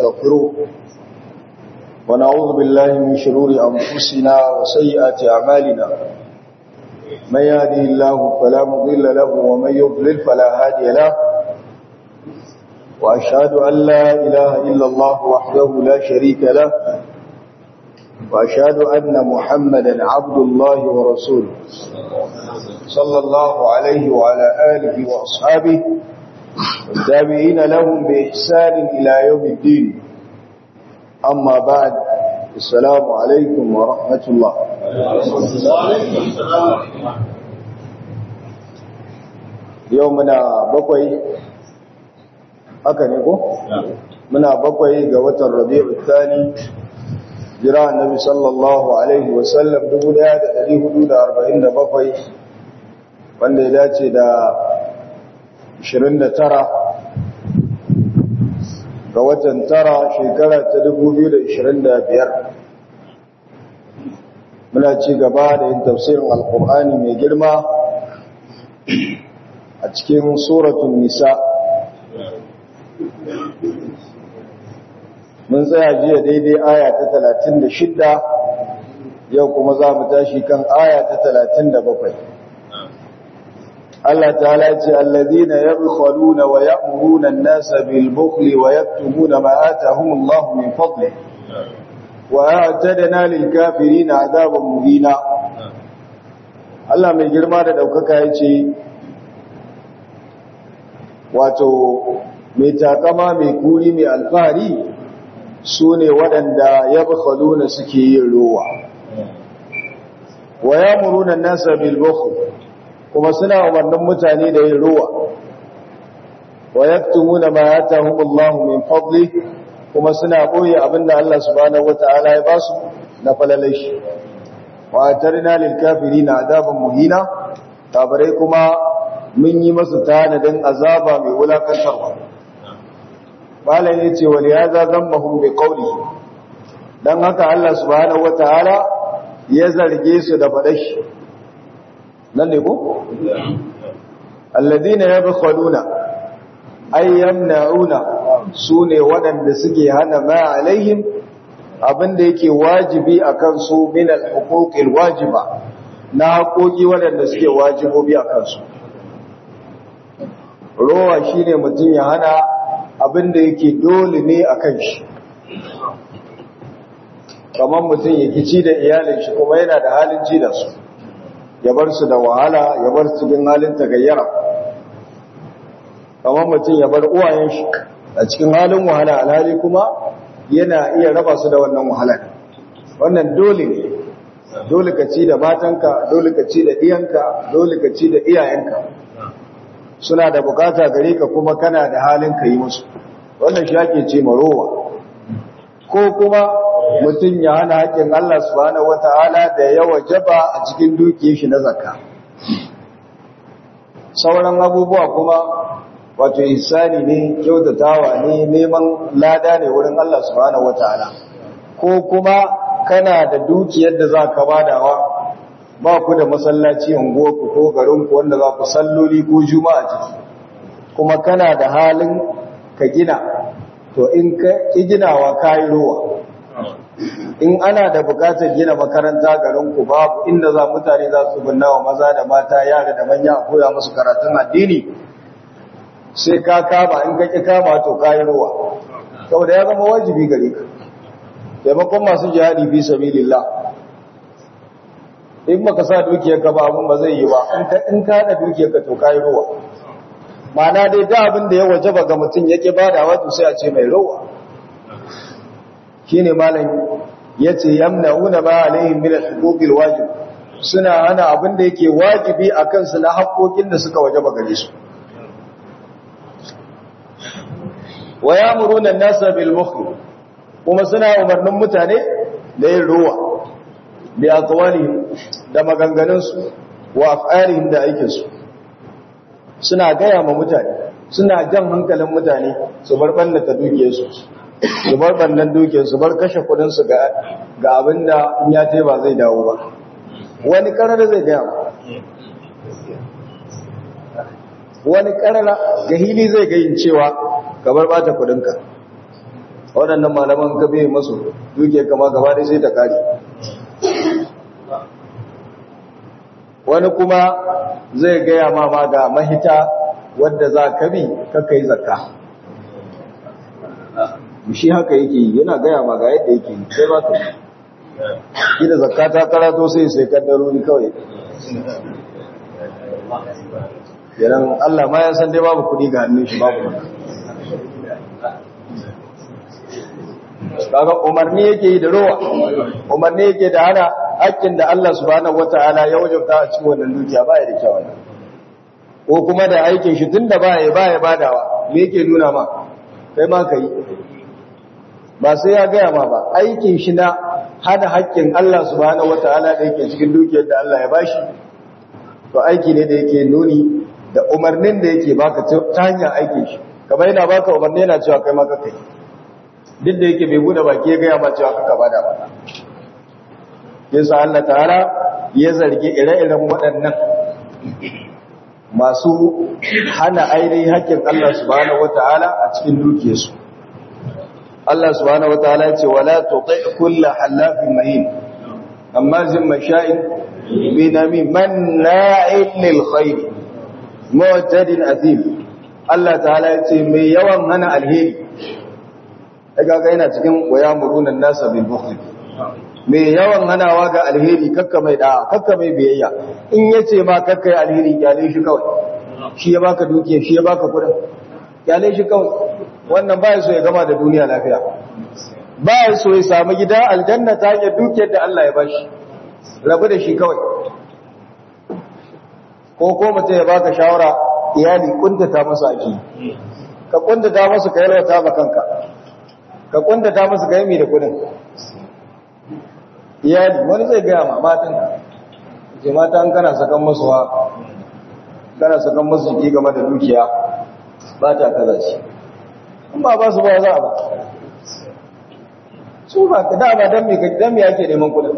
ونستغفره ونعوذ بالله من شرور أنفسنا وسيئات أعمالنا من يهدي الله فلا مضل له ومن يضلل فلا هادي له وأشهد أن لا إله إلا الله وحده لا شريك له وأشهد أن محمدا عبد الله ورسوله صلى الله عليه وعلى آله وأصحابه والتابعين لهم بإحسان إلى يوم الدين أما بعد السلام عليكم ورحمة الله يومنا بقوي haka ne ko? muna bakwai ga watan rabi'u thani jira annabi sallallahu alaihi wasallam 1447 wanda ya dace da 29 ga watan tara shekara ta 2025 muna ci gaba da yin tafsirin alkur'ani mai girma a cikin suratun nisa mun tsaya jiya daidai aya ta talatin da shidda yau kuma za mu tashi kan aya ta talatin da bakwai Allah ta'ala ce allazina yabkhuluna wa ya'muruna an-nasa bil bukhli wa yaktumuna ma atahum Allah min fadli wa a'tadna lil kafirin 'adaban muhina Allah mai girma da daukaka yace wato mai takama mai kuri mai alfahari su ne waɗanda ya bukhaluna suke yin rowa wa ya muruna nasa bilbukhu kuma suna umarnin mutane da yin rowa wa yaktumuna ma atahumullahu min fadli kuma suna boye abinda Allah subhanahu wataala ya basu na falalai wa atarna lil kafirina adaban muhina kafirai kuma mun yi masu tanadin azaba mai wulakantarwa malam ya ce wani ya za zambahun bai kauli don haka Allah subhanahu wa ta'ala ya zarge su da faɗashi nan ne ko? alladina ya bukhaluna ayyam na'una su ne waɗanda suke hana ma'alaihim abinda yake wajibi a kansu min al-huquqil wajiba na haƙoƙi waɗanda suke wajibobi a kansu rowa shine mutum ya hana abin da yake dole ne a kan shi kamar mutum ya kici da iyalin shi kuma yana da halin ci da su ya bar su da wahala ya bar su cikin halin tagayyara kamar mutum ya bar uwayen shi a cikin halin wahala alhali kuma yana iya raba su da wannan wahala wannan dole ne dole ka ci da matanka dole ka ci da iyanka dole ka ci da iyayenka suna da bukata gare ka kuma kana da halin ka yi musu wannan shi ake ce marowa ko kuma mutum ya hana haƙƙin Allah subhanahu wata'ala da ya wajaba a cikin dukiyar shi na zakka sauran abubuwa kuma wato ihsani ne kyautatawa ne neman lada ne wurin Allah subhanahu wata'ala ko kuma kana da dukiyar da za ka badawa ba ku da masallaci unguwarku ko garinku wanda za ku salloli ko juma'a ciki kuma kana da halin ka gina to in ka ki ginawa kayi ruwa in ana da bukatar gina makaranta garinku babu inda za mutane za su binna wa maza da mata yara da manya a koya musu karatun addini sai ka kama in ka ki kama to kayi ruwa saboda ya zama wajibi gare ka taimakon masu jihadi fi sabilillah in baka sa dukiyarka ba abin ba zai yi ba in ka haɗa dukiyarka to kayi ruwa mana dai da abin da ya wajaba ga mutum yake bada wato sai a ce mai ruwa shine malam yace yamnauna ma alaihim min al-huquqil wajib suna hana abin da yake wajibi akan su na haƙoƙin da suka wajaba gare su wa ya'muruna an-nasa bil bukhl kuma suna umarnin mutane da yin ruwa bi aqwalihim da maganganunsu wa af'alihim da aikinsu suna gaya ma mutane suna jan hankalin mutane su bar ballata dukiyarsu su bar bannan dukiyarsu bar kashe kudin su ga ga abinda in ya tai ba zai dawo ba wani karar zai gaya ma wani karara ga hili zai ga yin cewa ka bar bata kudinka waɗannan malaman ka bai masu duke kama gaba dai sai ta kare wani kuma zai gaya ma ma ga mahita wadda za ka bi kakka yi zakka shi haka yake yi yana gaya ma ga yadda yake yi sai ba ka yi da zakka ta karato sai sai kaddarori kawai yanan Allah ma ya san dai babu kudi ga hannun shi babu kaga umarni yake yi da rowa umarni yake da hana hakkin da Allah subhanahu wataala ya wajabta a cikin wannan dukiya ba ya da kyau ko kuma da aikin shi tunda ba ya ba ya badawa me yake nuna ma kai ma kai ba sai ya gaya ma ba aikin shi na hada hakkin Allah subhanahu wataala da yake cikin dukiyar da Allah ya bashi to aiki ne da yake nuni da umarnin da yake baka ta hanyar aikin shi kamar yana baka umarni yana cewa kai ma ka kai duk da yake bai bude baki ya gaya ma cewa kaka bada ba yasa Allah ta'ala ya zargi ire-iren waɗannan masu hana ainihin haƙƙin Allah subhanahu wata'ala a cikin dukiyarsu Allah subhanahu wata'ala ya ce wala tuti kullu halafin mahin amma zin masha'in binami manna'in lil khair mu'tadin athim Allah ta'ala ya ce mai yawan hana alheri daga ga yana cikin wayamurunan nasa bil bukhl mai yawan hanawa ga alheri kakka mai da'a kakka mai biyayya in yace ma kakka yi alheri kyale shi kawai shi ya baka dukiya shi ya baka kudin kyale shi kawai wannan ba so ya gama da duniya lafiya ba so ya samu gida aljanna ta hanyar dukiyar da Allah ya bashi rabu da shi kawai ko ko mutum ya baka shawara iyali kuntata masa ake ka kuntata masa ka yalwata ba kanka ka kuntata masa ka yi da kudin iyali wani zai gaya ma matan ce mata an kana sakan masu wa kana sakan masu ki game da dukiya ba ta kaza ce in ba ba su ba za a ba su ba ka da ba don me don me yake neman kudin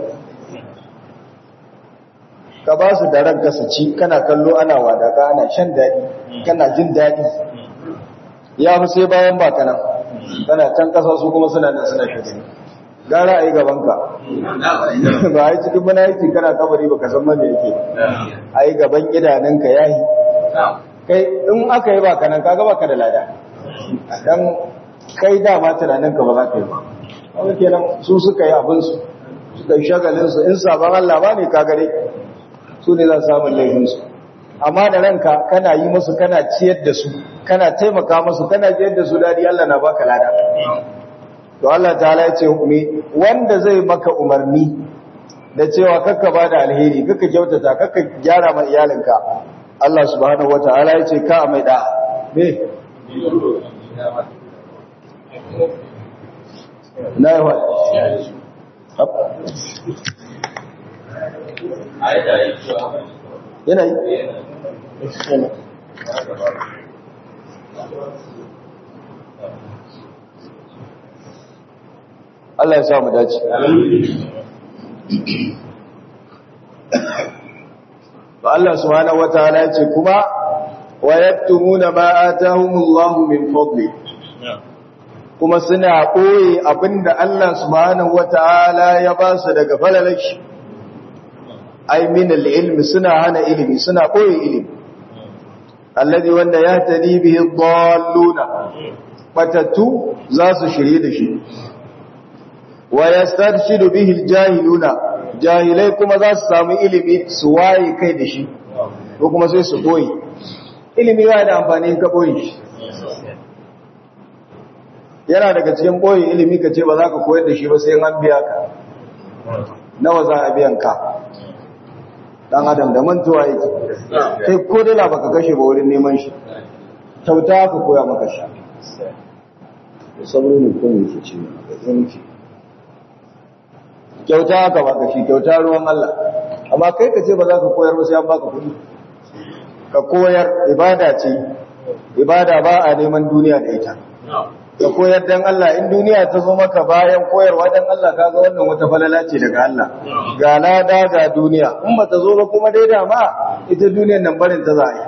ka ba su da ranka su ci kana kallo ana wadaka ana shan daɗi kana jin daɗi ya fi sai bayan ba kanan kana can ƙasa su kuma suna nan suna shugani gara a yi gabanka ba a yi cikin mana yake kana kabari ba ka san mana yake a yi gaban idanunka ya yi kai in aka yi ba kanan kaga baka da lada dan kai dama tunaninka ba za ka yi ba wani kenan su suka yi abinsu suka yi shagalinsu in sabon Allah ba ne ka gare su ne za su samun laifinsu amma da ranka kana yi musu kana ciyar da su kana taimaka musu kana ciyar da su dadi Allah na baka lada to Allah ta'ala ya ce hukumi wanda zai maka umarni da cewa kakka ba da alheri kakka kyautata kakka gyara ma iyalinka Allah subhanahu wata'ala ya ce ka mai da me na yi wa yana yi Allah ya sa mu dace to Allah subhanahu wataala ya ce kuma wa yaktumuna ma atahumullahu min fadli kuma suna koyi abinda Allah subhanahu wataala ya ba su daga falalashi ai min al-ilmi suna hana ilimi suna koyi ilimi alladhi wanda ya tadi bihi dalluna batattu za su shirye da shi wa yastarshidu bihi al-jahiluna jahilai kuma za su samu ilimi su waye kai da shi ko kuma sai su koyi ilimi yana da amfani ka koyi shi yana daga cikin koyi ilimi ka ce ba za ka koyar da shi ba sai an biya ka nawa za a biyan ka dan adam da mantuwa yake kai ko dala baka kashe ba wurin neman shi kyauta ka koya maka shi saboda ne ko ne ke ce ga yanki kyauta ka baka shi kyauta ruwan Allah amma kai ka ce ba za ka koyar ba sai an baka kuɗi ka koyar ibada ce ibada ba a neman duniya da ita ka koyar dan Allah in duniya ta zo maka bayan koyarwa dan Allah kaga wannan wata falala ce daga Allah ga lada ga duniya in ba ta zo ba kuma dai da ma ita duniyar nan barin ta za a yi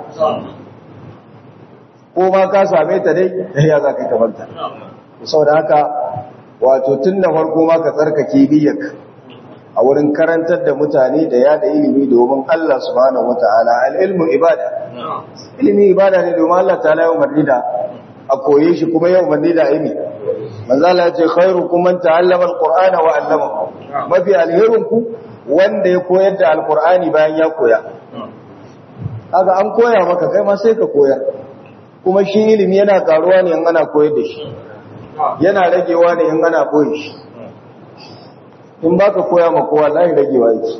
ko ma ka same ta dai ya za ka tabanta saboda haka wato tun da farko ma ka tsarkake niyyarka a wurin karantar da mutane da yada ilimi domin Allah subhanahu wataala al-ilmu ibada ilimi ibada ne domin Allah ta'ala ya umarni da a koye shi kuma ya umarni da ilimi manzo Allah ya ce khairukum man ta'allama al-qur'ana wa 'allamahu mafi alherin ku wanda ya koyar da al-qur'ani bayan ya koya kaga an koya maka kai ma sai ka koya kuma shi ilimi yana karuwa ne in ana koyar da shi yana ragewa ne in ana koyi shi in ba ka koya ma kowa lahi ragewa yake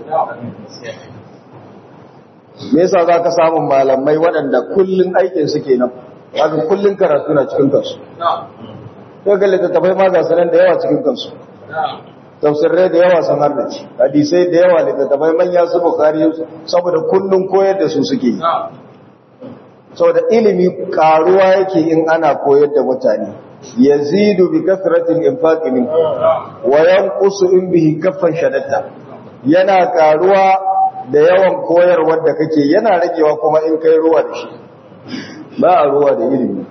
me yasa za ka samun malamai waɗanda kullum aikin su kenan haka kullum karatu na cikin kansu to ga littattafai ma ga sanan da yawa cikin kansu tafsirai da yawa sun harnaci hadisai da yawa littattafai manya su bukari saboda kullum koyar da su suke yi saboda ilimi karuwa yake in ana koyar da mutane yazidu bi kasratil infaq min wa yanqusu in bihi kaffan shadatta yana karuwa da yawan koyarwar da kake yana ragewa kuma in kai ruwa da shi ba a ruwa da ilimi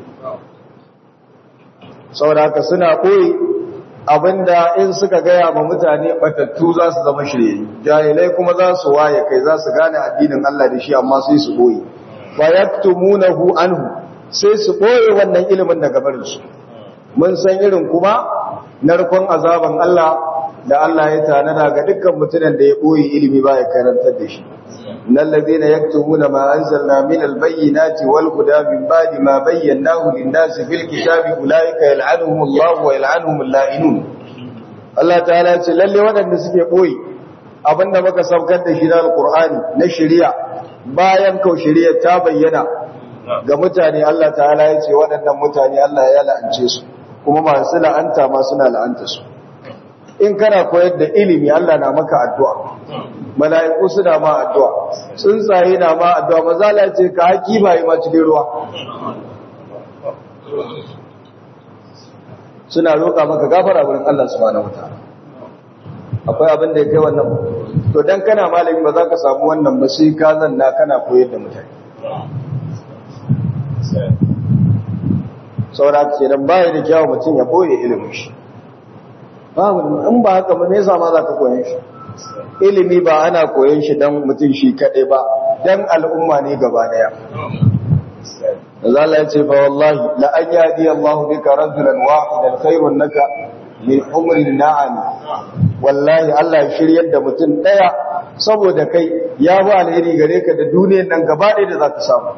saboda haka suna koyi abinda in suka gaya ma mutane batattu za su zama shirye jahilai kuma za su waye kai za su gane addinin Allah da shi amma sai su koyi wa yaktumunahu anhu sai su boye wannan ilimin daga barin su mun san irin kuma narkon azaban Allah da Allah ya tanada ga dukkan mutumin da ya boye ilimi ba ya karantar da shi innal ladina yaktumuna ma anzalna min albayyinati wal huda min ba'di ma bayyanahu lin-nasi fil kitabi ulaika yal'anuhum Allah wa yal'anuhum al-la'inun Allah ta'ala ya ce lalle waɗanda suke boye abinda muka saukar da shi da alqur'ani na shari'a bayan kau shari'a ta bayyana ga mutane Allah ta'ala ya ce waɗannan mutane Allah ya la'ance su kuma masu la'anta ma suna la'anta su in kana koyar da ilimi Allah na maka addu'a mala'iku suna ma addu'a tsuntsaye na ma addu'a maza la ce ka haki bayi ma cikin ruwa suna roƙa maka gafara wurin Allah subhanahu wataala akwai abin da ya kai wannan to dan kana malami ba za ka samu wannan ba sai ka zanna kana koyar da mutane saura ke nan baya da kyawun mutum ya boye ilimin shi babu in ba haka ba me yasa ma za ka koyan shi ilimi ba ana koyan shi dan mutum shi kaɗai ba dan al'umma ne gaba daya da Allah ya ce fa wallahi la an yadi Allah bika rajulan wahidan khairun naka min umri na'am wallahi Allah ya shiryar da mutum daya saboda kai ya ba alheri gare ka da duniyar nan gaba ɗaya da za ka samu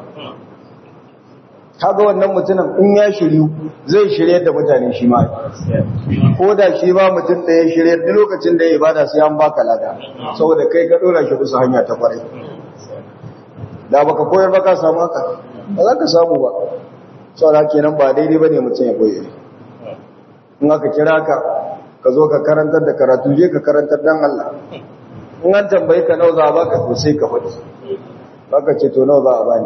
kaga wannan mutumin in ya shiryu zai shirye da mutane shi ma ko da shi ba mutum da ya shirye duk lokacin da ya ibada sai an baka lada saboda kai ka dora shi bisa hanya ta kwarai da baka koyar ba ka samu haka ba za ka samu ba saboda kenan ba daidai bane mutum ya koyi in aka kira ka ka zo ka karantar da karatu je ka karantar dan Allah in an tambaye ka nawa za a baka to sai ka faɗi baka ce to nawa za a bani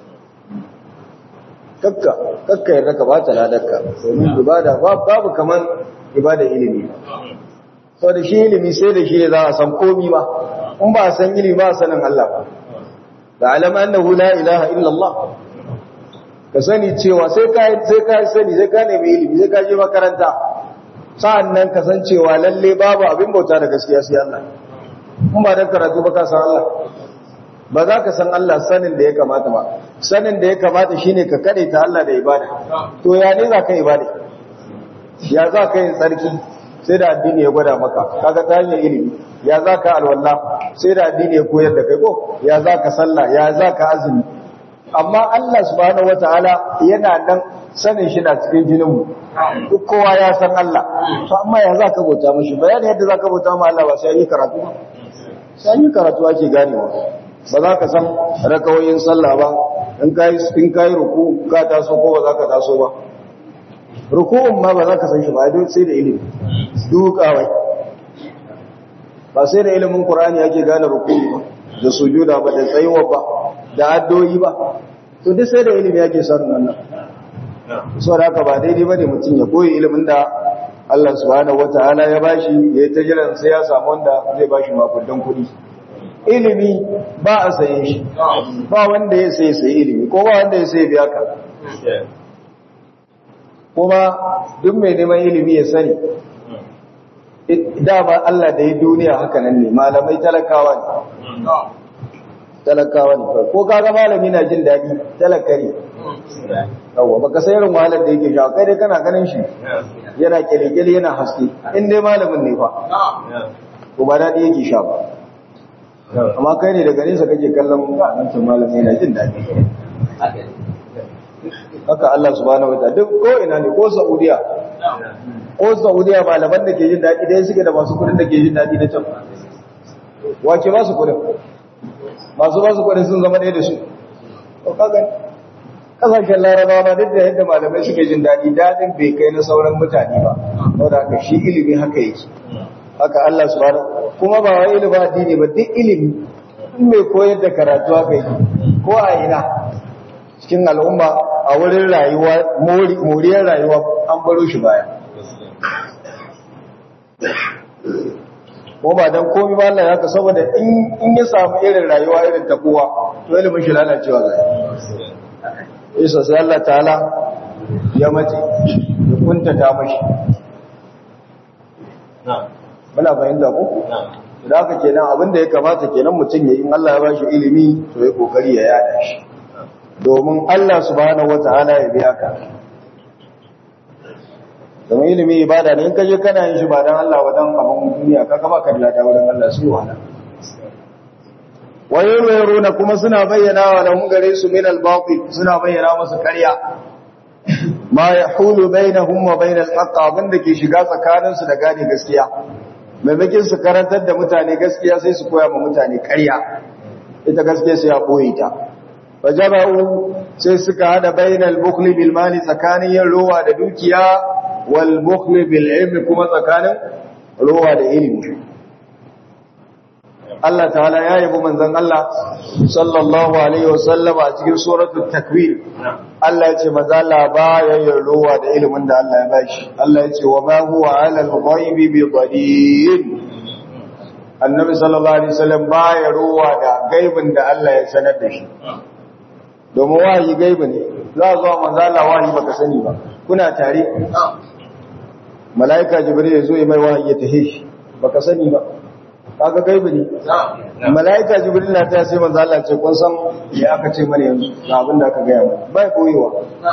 kakka kakka yarda ka bata ladarka domin ibada babu kaman ibada ilimi so da shi ilimi sai da shi za a san komi ba in ba a san ilimi ba sanin Allah ba da alama annahu la ilaha illa Allah ka sani cewa sai ka sai ka sani sai ka nemi ilimi sai ka je makaranta sa'annan ka san cewa lalle babu abin bauta da gaskiya sai Allah in ba da karatu ba ka san Allah ba za ka san Allah sanin da ya kamata ba sanin da ya kamata shine ka kare ta Allah da ibada to ya ne za ka ibada ya za ka yi tsarki sai da addini ya gwada maka kaga ta hanyar ilimi ya za ka alwala sai da addini ya koyar da kai ko ya za ka sallah ya za ka azumi amma Allah subhanahu wataala yana nan sanin shi na cikin jinin mu duk kowa ya san Allah to amma ya za ka bauta mishi bayani yadda za ka bauta ma Allah ba sai yi karatu ba sai yi karatu ake ganewa ba za ka san rakawoyin sallah ba in ka yi ruku ka taso ko ba za ka taso ba ruku'un ma ba za ka san shi ba don sai da ilimi dukawai ba sai da ilimin ƙur'ani ake gane ruku'u ba da sujuda ba da tsayuwa ba da addoyi ba to duk sai da ilimi ake sanin wannan so da haka ba daidai ba ne mutum ya koyi ilimin da Allah subhanahu wataala ya bashi ya yi ta jiran sai ya samu wanda zai bashi makudan kuɗi ilimi ba a saye shi ba wanda ya sai sai ilimi ko ba wanda ya sai biya ka kuma duk mai neman ilimi ya sani dama Allah da ya duniya haka nan ne malamai talakawa ne talakawa ne ko kaga malami na jin daɗi talakari yawa baka sai irin wahalar da yake sha kai dai kana ganin shi yana kyale-kyale yana haske in dai malamin ne fa ko ba daɗi yake sha ba amma kai ne daga nesa kake kallon wancan malami yana jin daɗi haka Allah subhanahu wa ta'ala duk ko ina ne ko Saudiya ko Saudiya malaman da ke jin daɗi dai suke da masu kudin da ke jin daɗi na can wace ba su kudin masu ba su kudin sun zama ɗaya da su to kaga kasashen larabawa ma duk da yadda malamai suke jin daɗi daɗin bai kai na sauran mutane ba saboda haka shi ilimi haka yake haka Allah subhanahu kuma ba wai ilimi addini ba duk ilimi in mai koyar da karatu haka yake ko a ina cikin al'umma a wurin rayuwa moriyar rayuwa an baro shi baya ko ba dan komai ba Allah haka saboda in ya samu irin rayuwa irin ta kowa to ilimin shi lalacewa zai isa sai Allah ta'ala ya mace ya kuntata mashi muna fahimta ko da haka kenan abinda ya kamata kenan mutum ya in Allah ya ba shi ilimi to ya kokari ya yada shi domin Allah subhanahu wataala ya biya ka domin ilimi ibada ne in ka je kana yin shi ba dan Allah wa dan abin duniya ka ba ka da lada wurin Allah su wala wayoyaruna kuma suna bayyana wa lahum gare su min al-batil suna bayyana musu ƙarya ma yahulu bainahum wa bainal haqq abinda ke shiga tsakanin su da gane gaskiya maimakin su karantar da mutane gaskiya sai su koya ma mutane ƙarya ita gaskiya sai ya boye ta fajaba'u sai suka hada bainal bukhli bil mali tsakanin yin rowa da dukiya wal bukhli bil ilmi kuma tsakanin rowa da ilimi Allah ta'ala ya yabi manzon Allah sallallahu alaihi wasallam a cikin suratul takwir Allah ya ce maza Allah baya yin rowa da ilimin da Allah ya bashi Allah ya ce wa ma huwa 'ala al-ghaibi bi dhanin Annabi sallallahu alaihi wasallam baya rowa da gaibin da Allah ya sanar da shi domin wahayi gaibi ne za a zuwa manzo Allah wahayi baka sani ba kuna tare malaika jibril ya zo ya mai wahayi ya tahe shi baka sani ba kaga gaibi ne malaika jibril na ta sai manzo Allah ce kun san me aka ce mana yanzu ga abin da aka ga mana bai koyewa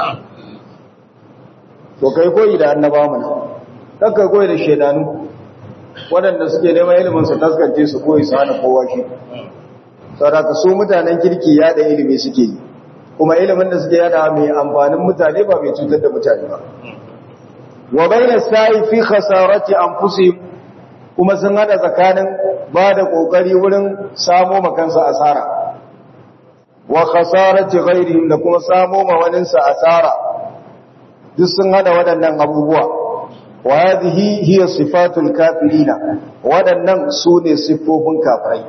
to kai koyi da annabawa mana kakka koyi da shedanu waɗanda suke neman ilimin su taskance su koyi su hana kowa shi saboda su mutanen kirki ya da ilimi suke yi kuma ilimin da suke yada mai amfanin mutane ba mai cutar da mutane ba wa bayna sa'i fi khasarati anfusihim kuma sun hada tsakanin ba da kokari wurin samo makansa asara wa khasarati ghairihim da kuma samo ma waninsa asara duk sun hada waɗannan abubuwa wa hadhihi hiya sifatul kafirina waɗannan sune siffofin kafirai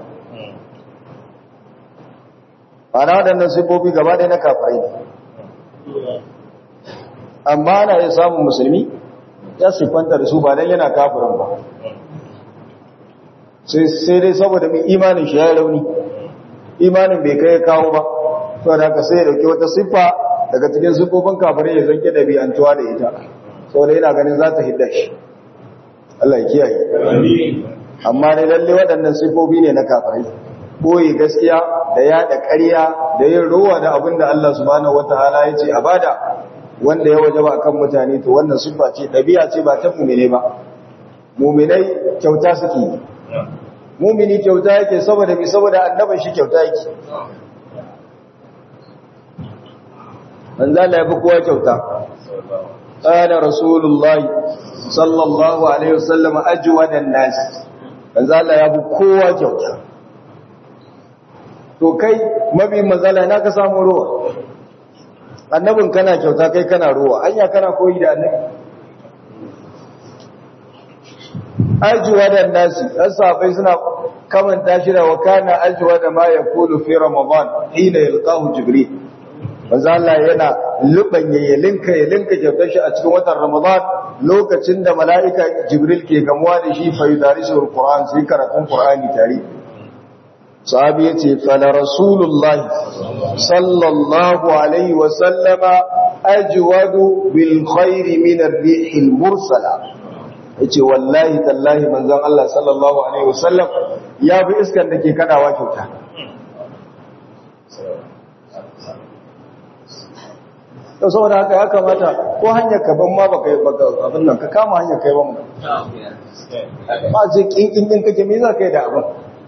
ana waɗannan siffofi gaba ɗaya na kafirai ne amma ana iya samun musulmi ya siffanta da su ba don yana kafirin ba sai dai saboda mai imanin shi ya rauni imanin bai kai kawo ba to da haka sai ya dauki wata siffa daga cikin siffofin kafirai ya zanke da biyantuwa da ita saboda yana ganin za ta hidda shi Allah ya kiyaye amma ne lalle waɗannan siffofi ne na kafirai boye gaskiya da yada ƙarya da yin rowa da abin da Allah subhanahu wataala ya ce a bada wanda ya wajaba akan mutane to wannan siffa ce dabi'a ce ba ta mu'mine ba mu'minai kyauta suke yi mu'mini kyauta yake saboda bi saboda annaban shi kyauta yake manzo Allah ya fi kowa kyauta qala rasulullahi sallallahu alaihi wasallam ajwadan nas manzo Allah ya fi kowa kyauta to kai mabi mazala na ka samu ruwa annabin kana kyauta kai kana ruwa anya kana koyi da annabi ajuwa da nasi dan sahabbai suna kamanta shi da wakana ajuwa da ma yaqulu fi ramadan hina yalqahu jibril manzo Allah yana lubanye ya linka ya linka kyautar shi a cikin watan ramadan lokacin da mala'ika jibril ke gamuwa da shi fa yudarisu alquran sai karatun qur'ani tare sahabi ya ce fala rasulullahi sallallahu alaihi wasallama ajwadu bil khairi min ar-rihil mursala yace wallahi tallahi manzon Allah sallallahu alaihi wasallam ya bi iskan da ke kadawa kyauta to saboda haka ya kamata ko hanyar ka ban ma baka baka abin nan ka kama hanyar kai ban ba ce kinkin din kake me za ka yi da abin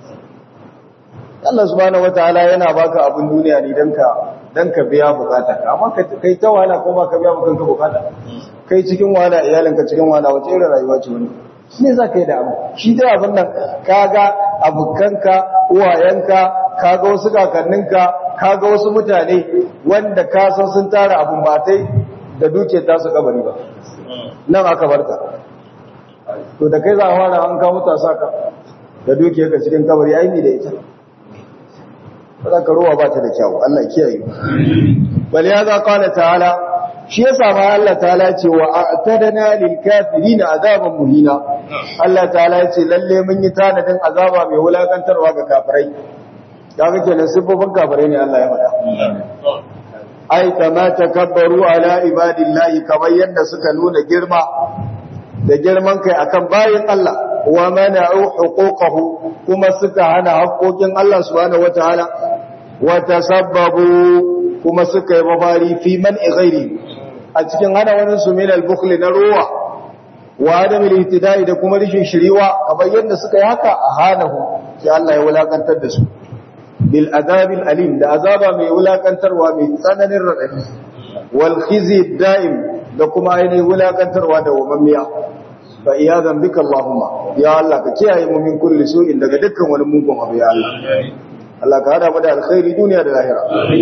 Allah subhanahu wataala yana baka abin duniya ne dan ka dan ka biya bukata amma kai ta wahala ko ba ka biya bukan ka bukata kai cikin wahala iyalinka cikin wahala wace irin rayuwa ce wani me za ka yi da abu shi dai abin nan kaga abukanka uwayenka kaga wasu kakanninka kaga wasu mutane wanda ka san sun tara abun batai da duke ta su kabari ba nan aka barka to da kai za a fara an kawo ta saka da duke ka cikin kabari ai ni da ita ba ka ruwa ba ta da kyau Allah kiyaye bal ya za qala ta'ala shi yasa ma Allah ta'ala ce wa a'tadana lil kafirin azaban muhina Allah ta'ala ya ce lalle mun yi tanadin azaba mai wulakantarwa ga kafirai kaga kenan sifofin kafirai ne Allah ya faɗa ai kama takabbaru ala ibadillahi kamar yadda suka nuna girma da girman kai akan bayin Allah wa mana'u huquqahu kuma suka hana haƙoƙin Allah subhanahu wataala wa tasabbabu kuma suka yi mafari fi man ghairi a cikin hana wani su min al-bukhl na ruwa wa adam al-ihtida'i da kuma rishin shiriwa kamar yadda suka yi haka a hanahu sai Allah ya wulakantar da su bil azabil alim da azaba mai wulakantarwa mai tsananin radadi wal khizi da'im da kuma ainihin wulakantarwa da wamammiya fa iyadan bika allahumma ya Allah ka kiyaye mu min kulli su'in daga dukkan wani mugun abu ya Allah Allah ka hada mu da alkhairi duniya da lahira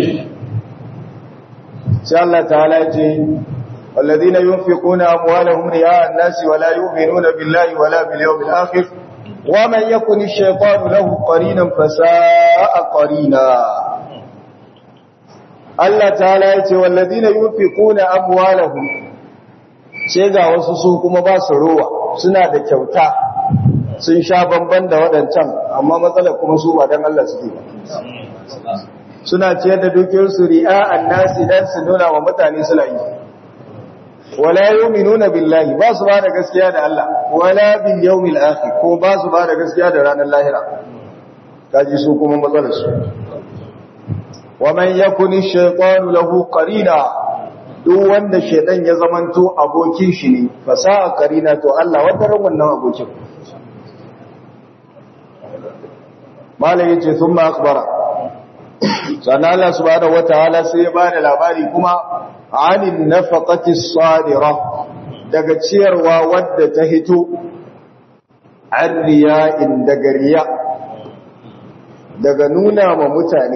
sai Allah ta'ala ya ce والذين ينفقون أموالهم رياء الناس ولا يؤمنون بالله ولا باليوم الآخر ومن يكن الشيطان له قرينا فساء قرينا الله تعالى يتي والذين ينفقون أموالهم ga wasu su kuma ba su ruwa suna da kyauta sun sha bamban da waɗancan amma matsalar kuma su ba don Allah suke ba suna ciyar da dukiyarsu ri'a annasi dan su nuna wa mutane suna yi wala yu'minuna billahi ba su ba da gaskiya da Allah wala bil yawmil akhir ko ba su ba da gaskiya da ranar lahira kaji su kuma matsalar su wa man yakuni shaytanu lahu qarina duk wanda shaytan ya zamanto abokin shi ne fasaha qarina to Allah wata ran wannan abokin malai yace thumma akhbara sannan Allah subhanahu wataala sai ya bada labari kuma anin nafaqati sadira daga ciyarwa wadda ta hito an riya'in daga riya daga nuna ma mutane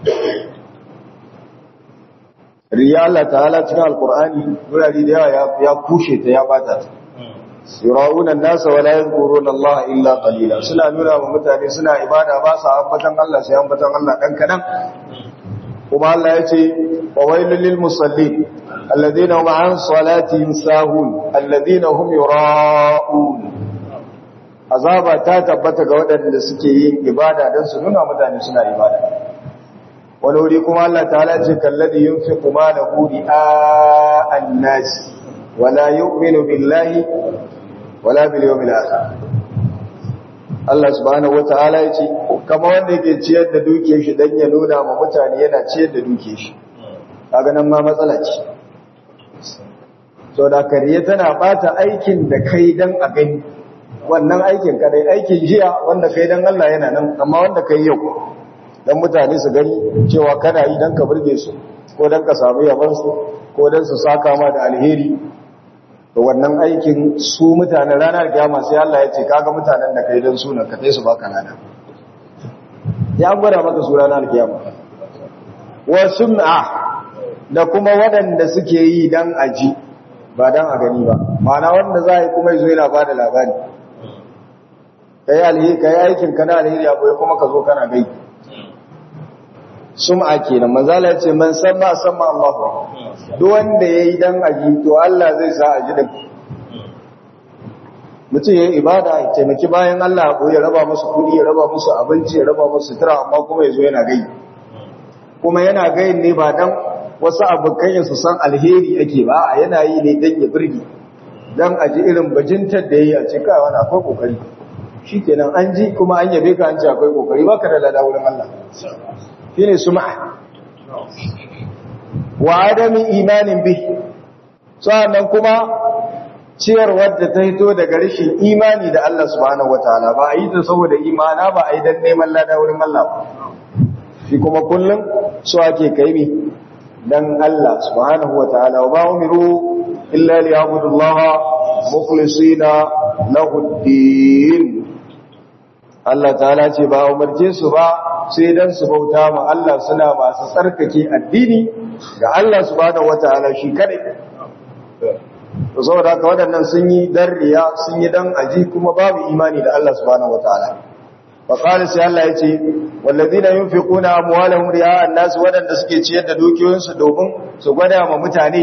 riya Allah ta'ala cikin alkur'ani wurare da yawa ya kushe ta ya bata ta yura'una nasa wala yadhkuruna Allah illa qalila suna nuna ma mutane suna ibada ba su ambatan Allah sai ambatan Allah dan kadan kuma Allah ya ce wa wailul lil musallin alladhina hum an salatihim sahun alladhina hum yura'un azaba ta tabbata ga waɗanda suke yin ibada dan su nuna mutane suna ibada wani wuri kuma Allah ta'ala ce kalladhi yunfiqu malahu ri'a an-nas wala yu'minu billahi wala bil yawmil akhir Allah subhanahu wata'ala ya ce kama wanda yake ciyar da dukiyar shi dan ya nuna ma mutane yana ciyar da dukiyar shi kaga nan ma matsala ce so da kariya tana bata aikin da kai dan a gani wannan aikin kadai aikin jiya wanda kai dan Allah yana nan amma wanda kai yau dan mutane su gani cewa kana yi dan ka burge su ko dan ka samu yaban su ko dan su saka ma da alheri da wannan aikin su mutanen ranar kiyama sai Allah ya ce kaga mutanen da kai dan sunan ka kai su baka lada ya gwada maka su ranar kiyama wa sum'a da kuma waɗanda suke yi dan aji ba dan a gani ba ma'ana wanda za yi kuma yazo yana bada labari kai alheri kai aikin kana alheri abu kuma ka zo kana gai sum'a kenan manzala ya ce man samma samma Allahu duk wanda yayi dan aji to Allah zai sa aji da mutum yayi ibada ya taimaki bayan Allah ko ya raba musu kudi ya raba musu abinci ya raba musu sutura amma kuma yazo yana gai kuma yana gayin ne ba dan wasu abokan su san alheri ake ba a yana yi ne dan ya burge dan a ji irin bajintar da yayi a cikin wani akwai kokari shikenan an ji kuma an yabe ka an ce akwai kokari baka da lada wurin Allah shine sum'a wa adami imanin bi sannan kuma ciyarwar da ta hito daga rashin imani da Allah subhanahu wataala ba a yi ta saboda imana ba a yi dan neman lada wurin Allah ba shi kuma kullum so ake kai mi dan Allah subhanahu wataala wa ba umiru illa liya'budullaha mukhlisina lahu ad-din Allah ta'ala ce ba umarce su ba sai dan su bauta ma Allah suna masu tsarkake addini ga Allah subhanahu wataala shi kadai to saboda haka waɗannan sun yi dan riya sun yi dan aji kuma babu imani da Allah subhanahu wataala fa qala sai Allah yace walladina yunfiquna amwalahum riya an-nas waɗanda suke ciyar da dukiyoyinsu domin su gwada ma mutane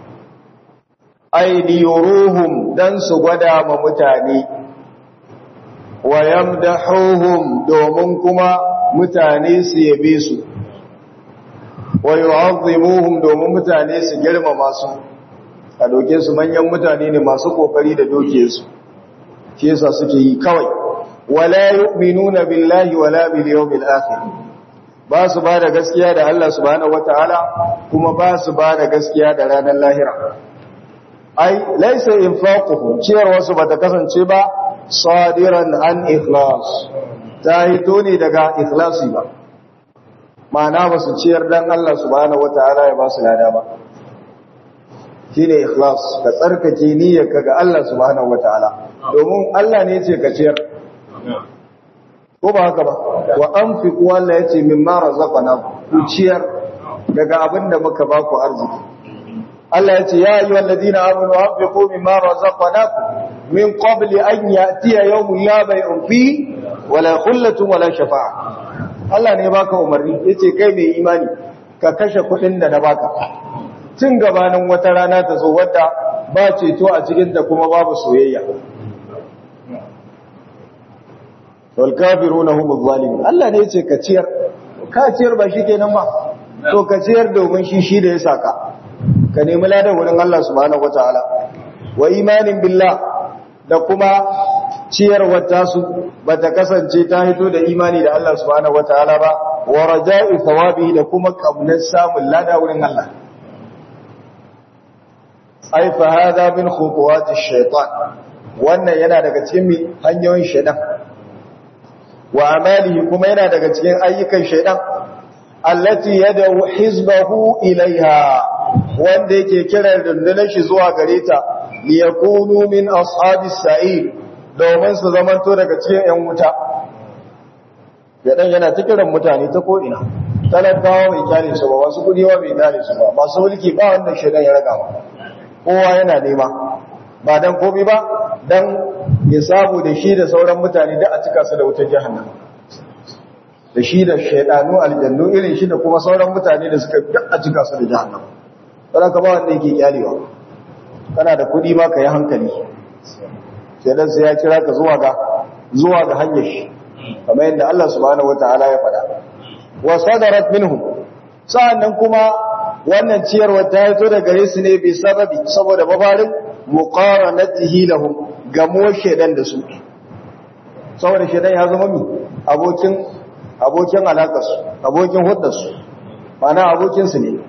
ay liyuruhum dan su gwada ma mutane wa yamdahuhum domin kuma mutane su yabe su wa yu'azzimuhum domin mutane su girmama su a doke su manyan mutane ne masu kokari da doke su shi yasa suke yi kawai wala yu'minuna billahi wala bil yawmil akhir ba su ba da gaskiya da Allah subhanahu wataala kuma ba su ba da gaskiya da ranar lahira ai laysa infaquhu ciyar wasu bata kasance ba sadiran an ikhlas ta hito ne daga ikhlasi ba ma'ana ba su ciyar dan Allah subhanahu wataala ya ba su lada ba shine ikhlas ka tsarkake niyyarka ga Allah subhanahu wataala domin Allah ne yace ka ciyar ko ba haka ba wa anfiqu Allah yace mimma razaqana ku ciyar daga abinda muka ba ku arziki Allah yace ya ayyuhal ladina amanu anfiqu mimma razaqnakum min qabli an ya'tiya yawmun la bay'un fi wala khullatun wala shafa'a Allah ne baka umarni yace kai mai imani ka kashe kuɗin da na baka tun gabanin wata rana ta zo wadda ba ceto a cikinta kuma babu soyayya wal kafiruna humuz zalimun Allah ne yace ka ciyar ka ciyar ba shi kenan ba to ka ciyar domin shi shi da ya saka ka nemi ladan wurin Allah subhanahu wataala wa imanin billah da kuma ciyarwar tasu bata kasance ta hito da imani da Allah subhanahu wataala ba wa raja'i thawabi da kuma kaunar samun lada wurin Allah ai fa hada min khutuwati shaytan wannan yana daga cikin hanyoyin shaytan wa amalihi kuma yana daga cikin ayyukan shaytan allati yad'u hizbahu ilaiha wanda yake kiran rundunar shi zuwa gare ta liyakunu min ashabis sa'ir domin su zamanto daga cikin yan wuta yadan yana ta kiran mutane ta ko ina talakawa bai kyale su ba wasu kudi bai kyale su ba masu mulki ba wanda shaytan ya raga ba kowa yana nema ba dan komai ba dan ya sabu da shi da sauran mutane da a cika su da wutar jahannama da shi da shaidanu aljannu irin shi da kuma sauran mutane da suka da a cika su da jahannama sai ka ba wanda yake kyalewa kana da kudi ma ka yi hankali sai dan sai ya kira ka zuwa ga zuwa ga hanyar shi kamar yadda Allah subhanahu wataala ya faɗa wa sadarat minhum sa'annan kuma wannan ciyarwa ta fito da gare su ne bi sababi saboda mafarin muqaranatihi lahum gamo shedan da su saboda shedan ya zama mi abokin abokin alakarsu abokin hudarsu mana abokin su ne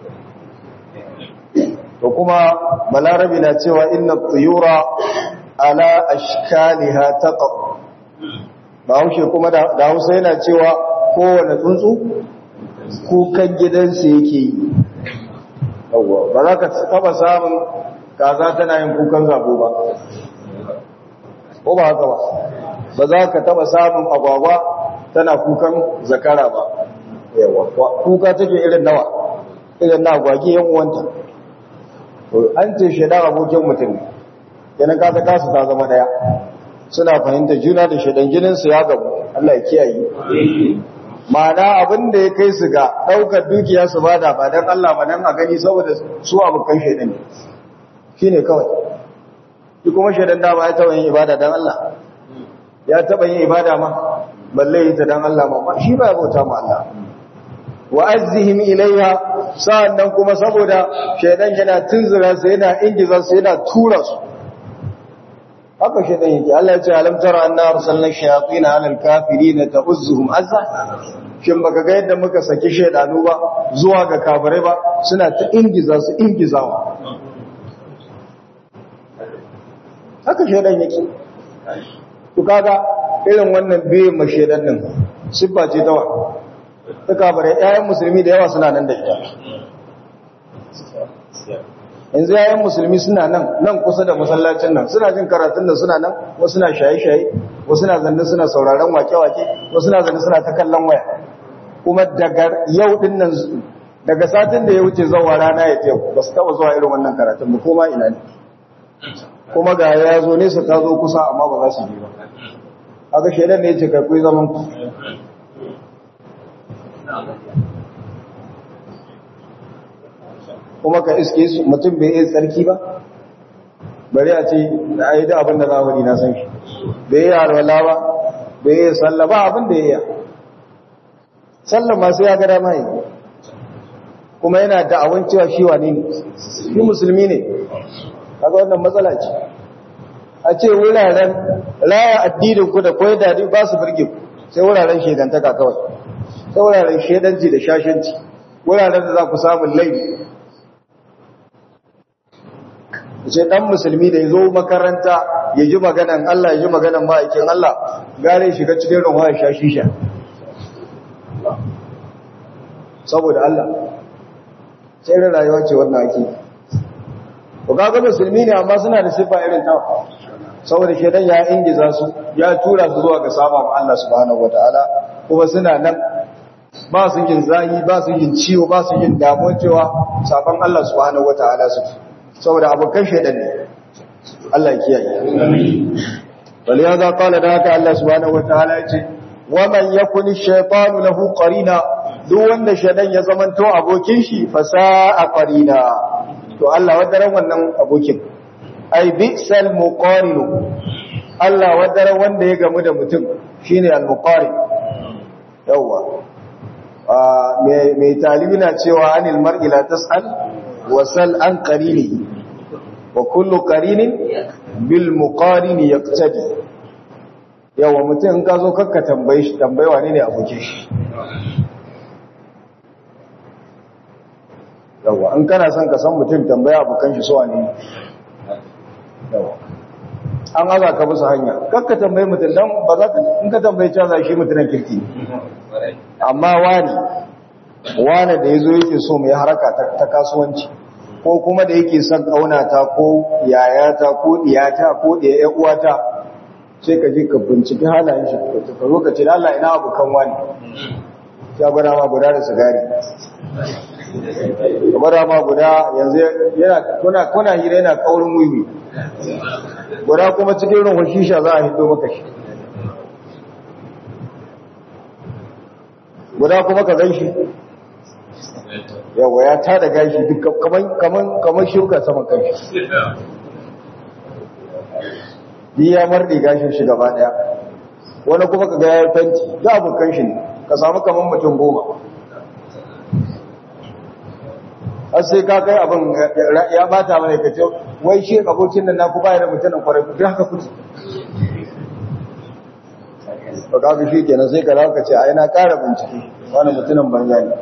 to kuma balarabi na cewa inna tuyura ala ashkaliha taqa ba haushe kuma da hausa yana cewa kowane tsuntsu kukan gidansu yake yi ba za ka taba samun kaza tana yin kukan zabo ba ko ba haka ba ba za ka taba samun agwagwa tana kukan zakara ba yawa kuka take irin nawa irin na agwagi yan uwanta an ce shaidan abokin mutum yana kasa kasu ta zama daya suna fahimta juna da shaidan jininsu ya gabu Allah ya kiyaye ma'ana abin da ya kai su ga ɗaukar dukiya su bada ba don Allah ba don a gani saboda su abokan shaidan ne shi ne kawai shi kuma shaidan da ba ya taɓa yin ibada don Allah ya taɓa yin ibada ma balle yi ta don Allah ma shi ba ya bauta ma Allah wa azzihim ilayha sa'annan kuma saboda shaidan yana tunzura su yana ingiza su yana tura su haka shi dan yake Allah ya ce alam tara anna arsalna shayatin ala alkafirin ta'uzzuhum azza shin baka ga yadda muka saki shaydanu ba zuwa ga kafirai ba suna ta ingiza su ingizawa haka shaydan yake to kaga irin wannan biye ma shaydan din siffa ce ta wa ta kafirai ƴaƴan musulmi da yawa suna nan da ita yanzu yayan musulmi suna nan nan kusa da masallacin nan suna jin karatun da suna nan wasu na shaye-shaye wasu na zanne suna sauraron wake-wake wasu na zanne suna ta kallon waya kuma daga yau din nan daga satin da ya wuce zuwa rana ya teku ba su taba zuwa irin wannan karatun ba kuma ina ne kuma ga ya zo nesa ta zo kusa amma ba za su je ba haka shaidan ne ya ce kai zaman ku kuma ka iske su mutum bai iya tsarki ba bari a ce a yi da abin da zamani na san shi bai yi harwala ba bai yi sallah ba abin da ya yi sallah masu ya gada mai kuma yana da awon cewa shi wane ne shi musulmi ne kaga wannan matsala ce a ce wuraren raya addinin ku da koyar da ba su birge ku sai wuraren shedantaka kawai sai wuraren shedanci da shashanci wuraren da za ku samun laifi ce dan musulmi da ya zo makaranta ya ji maganan Allah ya ji maganan ma'aikin Allah gare shiga cikin ruwa ya sha shisha saboda Allah sai rin rayuwa ce wannan ake ko kaga musulmi ne amma suna da sifa irin ta saboda shedan ya ingiza su ya tura su zuwa ga saba ma Allah subhanahu wataala kuma suna nan ba su yin zahi ba su yin ciwo ba su yin damuwa cewa saban Allah subhanahu wataala su saboda abokan shaidan ne Allah ya kiyaye bal ya za qala da haka Allah subhanahu wataala yace wa man yakun ash-shaytanu lahu qarina duk wanda shaidan ya zamanto abokin shi fa sa'a qarina to Allah wadaran wannan abokin ai bi'sal muqarin Allah wadaran wanda ya gamu da mutum shine al-muqarin yawa mai talibi na cewa anil mar'i la tas'al wasal an qarini wa kullu qarinin bil muqarini yaqtadi yawa mutum in ka zo kakka tambaye shi tambaye wane ne abokin shi yawa in kana son ka san mutum tambaya abokan shi so wane ne yawa an aza ka musu hanya kakka tambaye mutum dan ba za ka in ka tambaye cewa shi mutumin kirki amma wani wane da ya zo yake so mai haraka ta kasuwanci ko kuma da yake son ƙaunata ko yayata ko ɗiyata ko ɗaya uwata sai ka ji ka binciki halayen shi ka zo ka ce Allah ina abokan wani ya gwada ma guda da sigari ya gwada ma guda yanzu yana kuna kuna hira yana kaurin wiwi guda kuma cikin ruhun shisha za a hito maka shi guda kuma ka gan shi yawa ya tada gashi duk kamar shuka saman kanshi yi ya marɗe gashin shi gaba ɗaya wani kuma ka gaya fenti za a bukan shi ne ka samu kamar mutum goma har sai ka kai abin ya bata mana ka ce wai shi abokin nan naku baya da mutumin kwarai duk haka kuce ba ka fi shi kenan sai ka za ka ce a yana ƙara bincike wani mutumin banza ne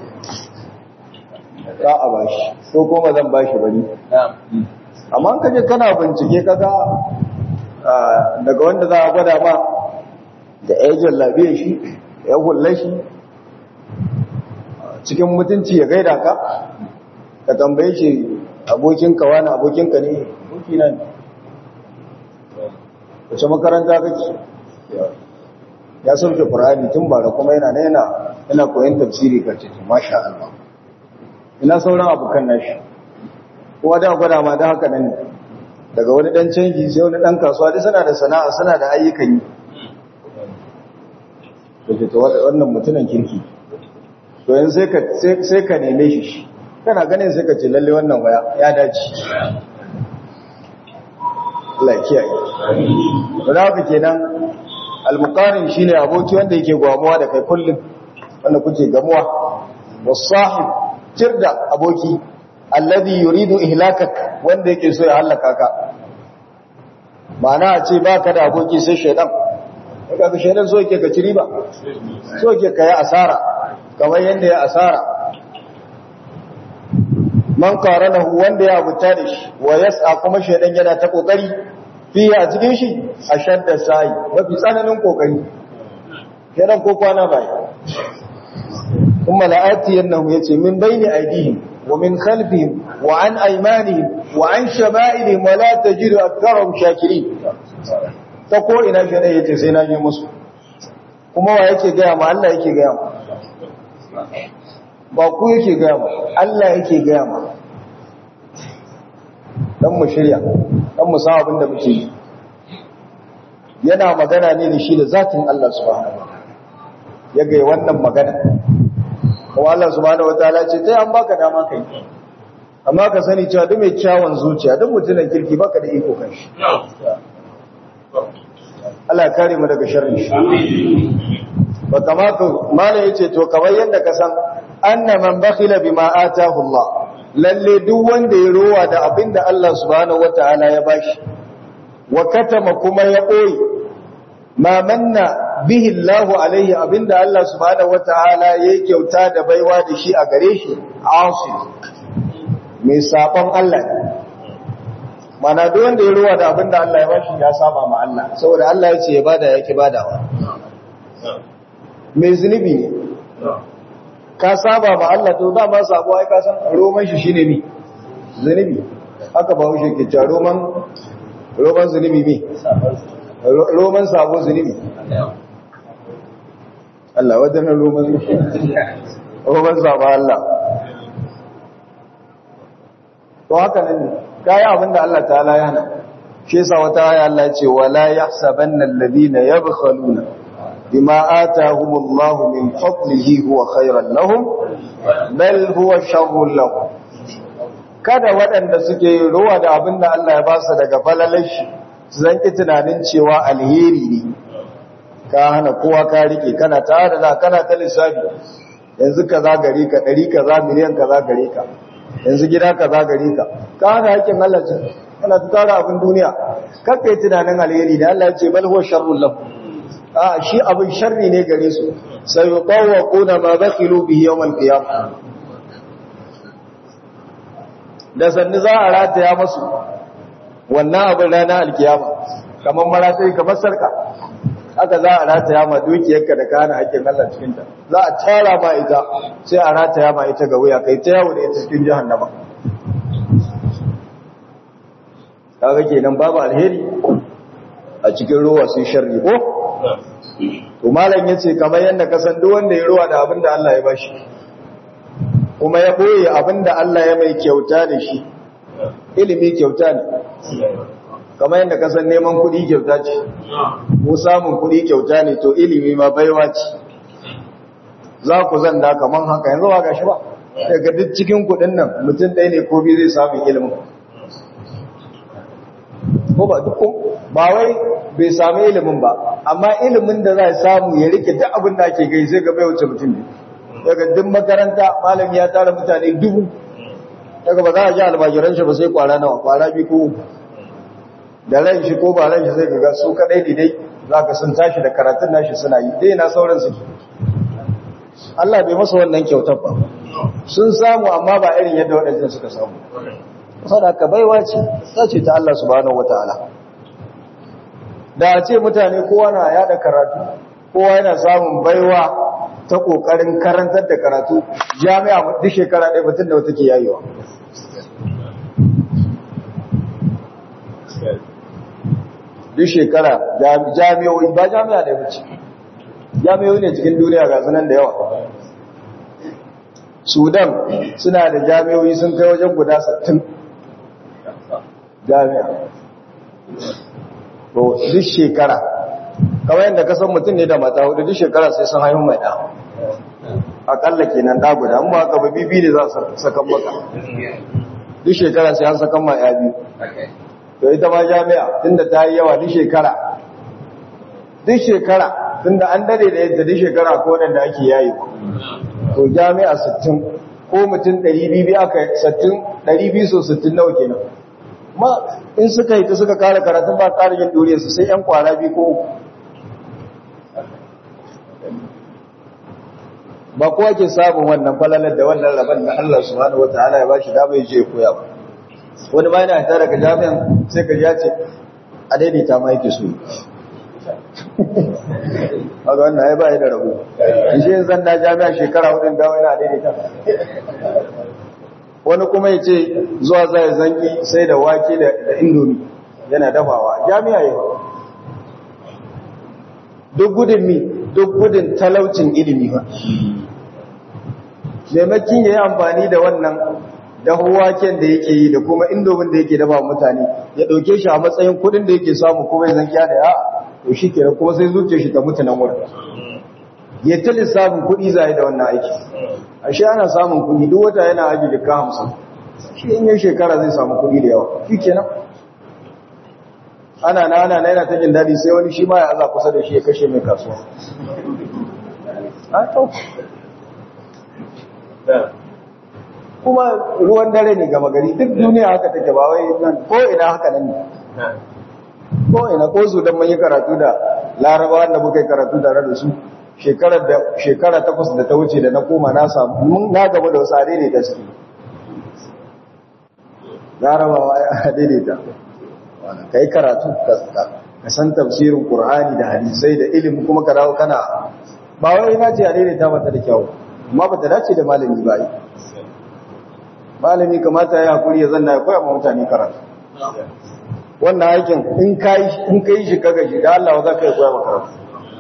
za a bashi ko kuma zan bashi bari amma ka je kana bincike kaga daga wanda za a gwada ma da ejin lafiyar shi ya hulla shi cikin mutunci ya gaida ka ka tambaye shi abokinka wani abokinka ne abokina ne wace makaranta kake ya sauke ƙur'ani tun bara kuma yana yana yana koyon tafsiri ka ce masha Allah ina sauran abokan nashi kuma da gwada ma da haka nan daga wani dan canji sai wani dan kasuwa duk suna da sana'a suna da ayyukan yi to to wannan mutumin kirki to yanzu sai ka sai ka neme shi kana ganin sai ka ce lalle wannan waya ya dace Allah ya kiyaye to da haka kenan al-muqarin shine aboki wanda yake gwamuwa da kai kullum wanda kuke gamuwa was-sahib tirda aboki alladhi yuridu ihlakak wanda yake so ya halaka ka mana a ce ba ka da aboki sai shaidan daga ga shaidan so yake ka ci riba so yake ka yi asara kamar yadda ya asara man qaranahu wanda ya abuta da shi wa yas'a kuma shaidan yana ta kokari fiye a cikin shi ashadda sai mafi tsananin kokari shaidan ko kwana bai kuma la'ati yannahu yace min baini aidihim wa min khalfihim wa an aymanihim wa an shama'ilihim wa la tajidu aktharahum shakirin ta ko ina shaidan yace sai na je musu kuma wa yake ga ma Allah yake ga ma ba ku yake gaya ma Allah yake gaya ma dan mu shirya dan mu san abin da muke yi yana magana ne da shi da zatin Allah subhanahu ya ga wannan magana kuma Allah subhanahu wataala ce sai an baka dama kai amma ka sani cewa duk mai kyawun zuciya duk mutumin kirki baka da iko kan shi Allah ya kare mu daga sharri shi ba kamata mala yace to kamar yadda ka san anna man bakhila bima atahu Allah lalle duk wanda ya rowa da abinda Allah subhanahu wataala ya bashi wa katama kuma ya koyi ma manna bihi Allah alaihi abinda Allah subhanahu wataala ya kyauta da baiwa da shi a gare shi asil mai sabon Allah mana duk wanda ya rowa da abinda Allah ya bashi ya saba ma Allah saboda Allah ya ce ya bada yake badawa mai zunubi ne ka saba ma Allah to dama sabo ai ka san roman shi shine mi zunubi haka ba wuce ke cewa roman roman zunubi mi roman sabo zunubi Allah wadannan roman roman sabo Allah to haka ne kai abinda Allah ta'ala ya hana shi yasa wata aya Allah ya ce wala yahsabanna alladhina yabkhaluna بما آتاهم الله من فضله هو خيرا لهم بل هو شر لهم kada waɗanda suke ruwa da abin da Allah ya ba su daga falalar shi su zanki tunanin cewa alheri ne ka hana kowa ka rike kana ta da kana ta lissafi yanzu ka za gare ka ɗari ka za miliyan ka za gare ka yanzu gida ka za gare ka ka hana haƙƙin Allah ce kana ta tara abin duniya kakka yi tunanin alheri da Allah ya ce bal huwa sharrul lahum a shi abin sharri ne gare su sai yi ƙuna ma bakilu bihi yawon qiyam da sannu za a rataya masu wannan abin rana alkiyama kamar maratai kamar sarka haka za a rataya ma dukiyarka da kana hakkin Allah cikinta za a tara ma ita sai a rataya ma ita ga wuya kai ta yawo da ita cikin jahannama kaga kenan babu alheri a cikin ruwa sun sharri ko to malam yace kamar yanda ka san duk wanda ya ruwa da abin da Allah ya bashi kuma ya boye abin da Allah ya mai kyauta da shi ilimi kyauta ne kamar yanda ka san neman kuɗi kyauta ce mu samun kuɗi kyauta ne to ilimi ma baiwa ce za ku zanda kaman haka yanzu ba gashi ba daga duk cikin kuɗin nan mutum ɗaya ne ko biyu zai samu ilimin ko ba duk ba wai bai sami ilimin ba amma ilimin da za samu ya rike duk abin da ake gai sai ga bai wuce mutum ne daga duk makaranta malami ya tara mutane dubu daga ba za a ji almajiran shi ba sai kwara nawa kwara bi ko da ran shi ko ba ran shi sai ga su kadai ne dai za ka sun tashi da karatun nashi suna yi dai na sauran suke Allah bai masa wannan kyautar ba sun samu amma ba irin yadda waɗancan suka samu sadaka baiwa ce ta ce ta Allah subhanahu wataala da a ce mutane kowa na yada karatu kowa yana samun baiwa ta kokarin karantar da karatu jami'a duk shekara ɗaya mutum da wata ke yayewa duk shekara jami'o'i ba jami'a da wuce jami'o'i ne cikin duniya ga sunan da yawa sudan suna da jami'o'i sun kai wajen guda 60 jami'a to duk shekara kamar yadda ka san mutum ne da mata hudu duk shekara sai sun haihu mai ɗa akalla kenan ɗa guda amma haka ba bibi ne za su sakan maka duk shekara sai an sakan ma ya biyu to ita ma jami'a tunda ta yi yawa duk shekara duk shekara tunda an dade da yadda duk shekara ko wadanda ake yayi to jami'a 60 ko mutum 200 aka 60 200 so 60 nawa kenan ma in suka yi ta suka kara karatun ba kara yin duriyarsu sai yan kwara biyu ko uku ba kowa ke samun wannan falalar da wannan rabon da Allah subhanahu wataala ya bashi dama ya je koya ba wani ba yana tare daga jami'an sai ka ya ce a daidaita ma yake so a ga wannan ya ba da rabu shi zan da jami'a shekara hudun dawo yana daidaita wani kuma ya ce zuwa zai zanki sai da wake da indomi yana dafawa jami'a yi duk gudun mi duk gudun talaucin ilimi ba maimakin ya yi amfani da wannan dafa waken da yake yi da kuma indomin da yake dafa mutane ya ɗauke shi a matsayin kudin da yake samu kuma ya zankiya da ya to shi kenan kuma sai zuciya shi ta mutu nan wurin ya ta lissafin kuɗi zai da wannan aiki ashe ana samun kuɗi duk wata yana aji da ka hamsin shi in yin shekara zai samu kuɗi da yawa shi kenan ana na ana na yana ta jin daɗi sai wani shi ma ya aza kusa da shi ya kashe mai kasuwa kuma ruwan dare ne gama gari duk duniya haka take ba wai nan ko ina haka nan ne ko ina ko su dan mun yi karatu da larabawa da muka yi karatu tare da su shekarar da shekara takwas da ta wuce da na koma na samu mun na gaba da wasu adai da suke larabawa ya daidaita kai karatu ka san tafsirin qur'ani da hadisai da ilimi kuma ka dawo kana ba wai na ce a daidaita mata da kyau amma ba ta dace da malami ba yi malami kamata ya hakuri ya zanna ya koya ma mutane karatu wannan aikin in kai in kai shi kaga shi da Allah za ka yi koya ma karatu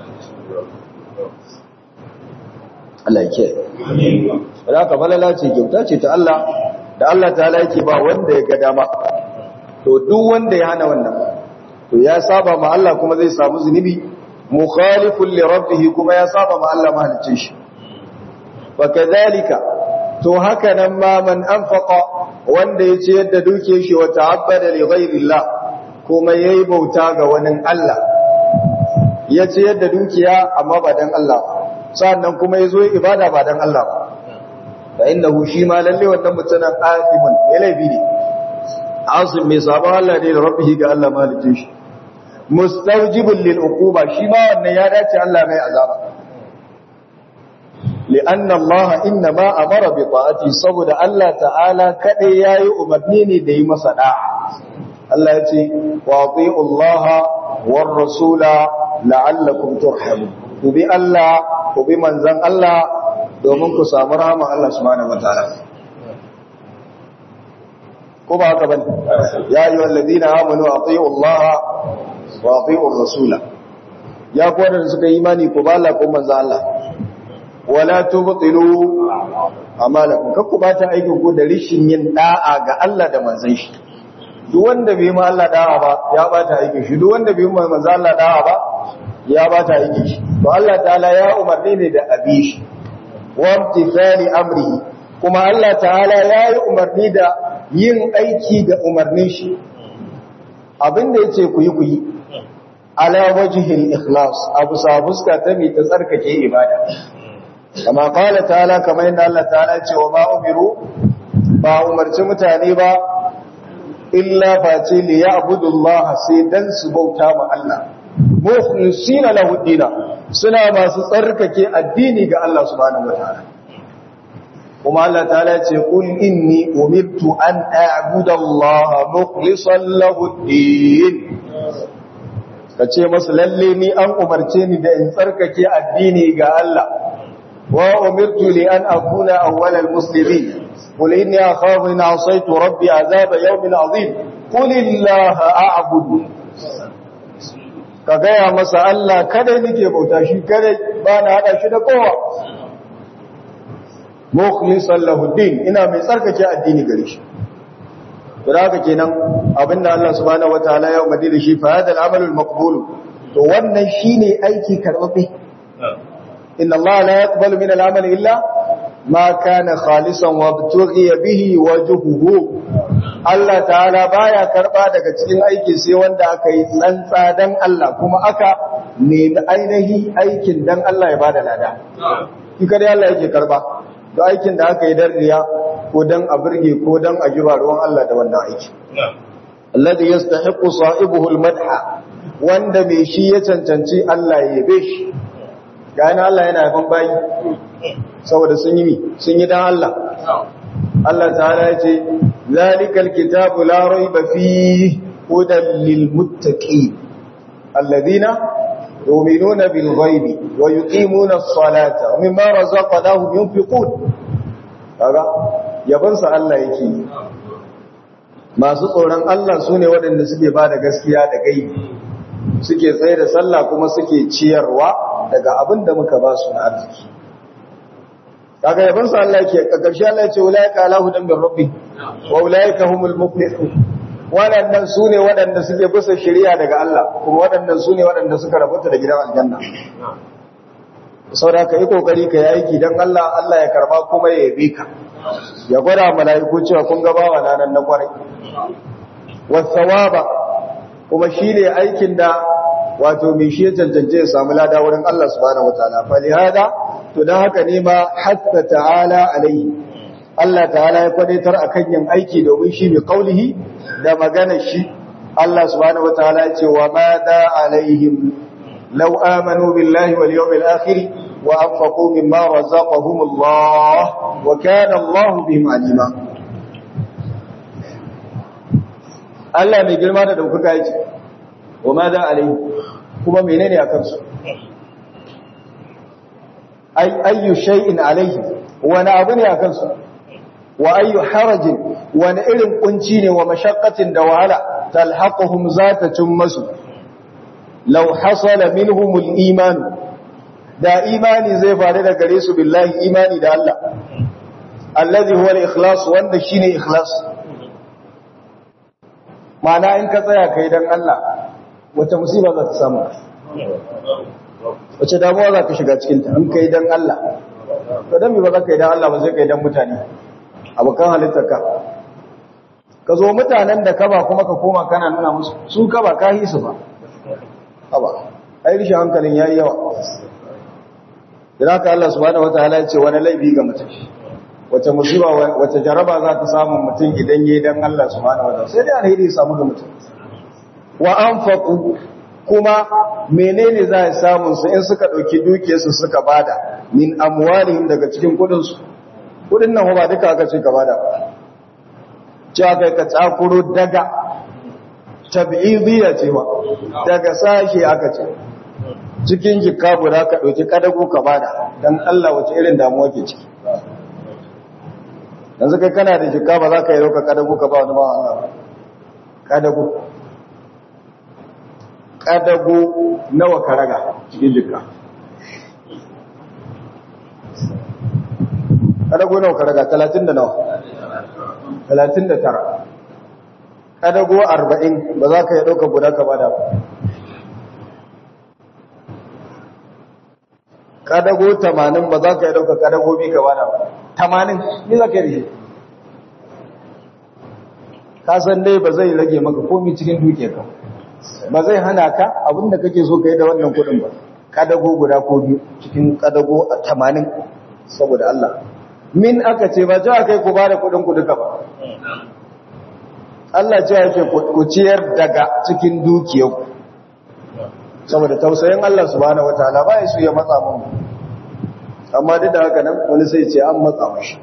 Allah yake da ka balala ce kyauta ce ta Allah da Allah ta yake ba wanda ya ga dama to duk wanda ya hana wannan to ya saba ma Allah kuma zai samu zunubi mukhalifun li rabbih kuma ya saba ma Allah mahalicin shi wa kadhalika to haka nan ma man anfaqa wanda ya ce yadda duke shi wa ta'abbada li ghayrillah kuma yayi bauta ga wani Allah ya ce yadda dukiya amma ba dan Allah sannan kuma yazo ibada ba dan Allah ba fa innahu shi ma lalle wannan mutumin afimun ya laifi ne asim mai sabon Allah ne da rabbihi ga Allah malicin shi mustajibul lil uquba shi ma wannan ya dace Allah mai azaba لأن الله إنما أمر بطاعته صبد الله تعالى كده ياي أمرنيني دي مسدع الله يتي وأطيعوا الله والرسول لعلكم ترحمون وبي الله وبي منزل الله domin ku samu rahama Allah subhanahu wataala ko ba haka bane ya ayyuha alladhina amanu atiiu Allah wa atiiu ar-rasula ya ku wadanda suka yi imani ku ba Allah ko manzo Allah wala tubtilu amalakum kakku bata aikin ku da rishin yin da'a ga Allah da manzon shi duk wanda bai ma Allah da'a ba ya bata aikin shi duk wanda bai ma manzon Allah da'a ba ya bata aikin shi to Allah ta'ala ya umarni ne da abi shi wa imtithali amrihi kuma Allah ta'ala ya yi umarni da yin aiki da umarnin shi abinda yace ku yi ku yi ala wajhil ikhlas abu sabuska ta mi ta tsarkake ibada kama kala ta'ala kamar yadda Allah ta'ala ce wa ma umiru ba umarci mutane ba illa face li ya'budu Allah sai dan su bauta ma Allah mukhlisina lahu dina suna masu tsarkake addini ga Allah subhanahu wataala kuma Allah ta'ala ce qul inni umirtu an a'budu Allah mukhlishan lahu din kace masu lalle ni an umarce ni da in tsarkake addini ga Allah وأمرت لأن أكون أول المسلمين قل إني أخاف إن عصيت ربي عذاب يوم عظيم قل الله أعبد ka gaya masa Allah kada nake bauta shi kada ba na hada shi da kowa mukhlisan lahu din ina mai tsarkake addini gare shi to haka kenan abinda Allah subhanahu wataala ya umarni da shi fa hadal amalul maqbul to wannan shine aiki karbabe inna Allah la yaqbalu min al-amal illa ma kana khalisan wa btughiya bihi wajhuhu Allah ta'ala baya karba daga cikin aiki sai wanda aka yi tsantsa dan Allah kuma aka nemi ainihi aikin dan Allah ya bada lada shi kare Allah yake karba da aikin da aka yi dan riya ko dan a burge ko dan a jiba ruwan Allah da wannan aiki alladhi yastahiqu sahibuhu almadha wanda mai shi ya cancanci Allah ya yabe shi ga yana Allah yana yaban bayi saboda sun yi mi sun yi dan Allah Allah ta'ala ya ce zalikal kitabu la rayba fihi hudan lil muttaqin alladhina yu'minuna bil ghaibi wa yuqimuna as-salata wa mimma razaqnahum yunfiqun kaga yaban sa Allah yake masu tsoron Allah sune waɗanda suke bada gaskiya da gaibi suke tsaye da sallah kuma suke ciyarwa daga abin da muka ba su na arziki kaga yaban sa Allah yake karshe Allah ya ce ulaika ala hudan min rabbi wa ulaika humul muflihun waɗannan sune waɗanda suke bisa shari'a daga Allah kuma waɗannan sune waɗanda suka rabuta da gidan aljanna saboda ka yi kokari ka yi aiki dan Allah Allah ya karba kuma ya yabe ka ya gwada mala'iku cewa kun ga bawa nan na kwarai wasawaba kuma shine aikin da wato mai shi ya cancance ya samu lada wurin Allah subhanahu wataala fa lihada to dan haka ne ma hatta ta'ala alaihi Allah ta'ala ya kwadaitar akan yin aiki domin shi bi qaulihi da magana shi Allah subhanahu wataala ya ce wa ma da alaihim law amanu billahi wal yawmil akhir wa anfaqu mimma razaqahum Allah wa kana Allah bihim alima Allah mai girma da daukaka yake wa ma da alaihi kuma menene a kansu ay ayyu shay'in alaihi wani abu ne a kansu wa ayyu harajin wani irin kunci ne wa mashaqqatin da wahala talhaquhum zata masu law hasala minhum al-iman da imani zai faru da gare su billahi imani da Allah allazi huwa al-ikhlas wanda shine ikhlas ma'ana in ka tsaya kai dan Allah wata musiba za ta samu wace damuwa za ka shiga cikinta in kai dan Allah to dan me ba za ka yi dan Allah ba zai kai dan mutane abokan halittarka ka zo mutanen da ka ba kuma ka koma kana nuna musu su ka ba ka yi su ba haba ai rishin hankalin yayi yawa idan ka Allah subhanahu wataala ya ce wani laifi ga mutum wace musiba wace jaraba za ta samu mutum idan yayi dan Allah subhanahu wataala sai dai alheri ya samu ga mutum wa anfaqu kuma menene za a samu su in suka dauki dukiyarsu suka bada min amwalihim daga cikin kudin su kudin nan ba duka aka ce ka bada cewa kai ka tsakuro daga tab'idiyya ce ba daga sashi aka ce cikin jikka guda ka dauki kadago ka bada dan Allah wace irin damuwa ke ciki yanzu kai kana da jikka ba za ka yi dauka kadago ka ba wani ba Allah ba kadago kadago nawa ka raga cikin jikka kadago nawa ka raga talatin da nawa talatin da tara kadago arba'in ba za ka yi ɗauka guda ka bada ba kadago tamanin ba za ka yi ɗauka kadago bi ka bada ba tamanin ni za ka yi rishi ka san dai ba zai rage maka komi cikin duke ka ba zai hana ka abinda kake so ka yi da wannan kudin ba kadago guda ko biyu cikin kadago a tamanin saboda Allah min aka ce ba ja kai ku ba da kudin ku duka ba Allah ce yake ku ciyar daga cikin dukiyarku saboda tausayin Allah subhanahu wataala ba ya su ya matsa mun amma duk da haka nan wani sai ce an matsa mashi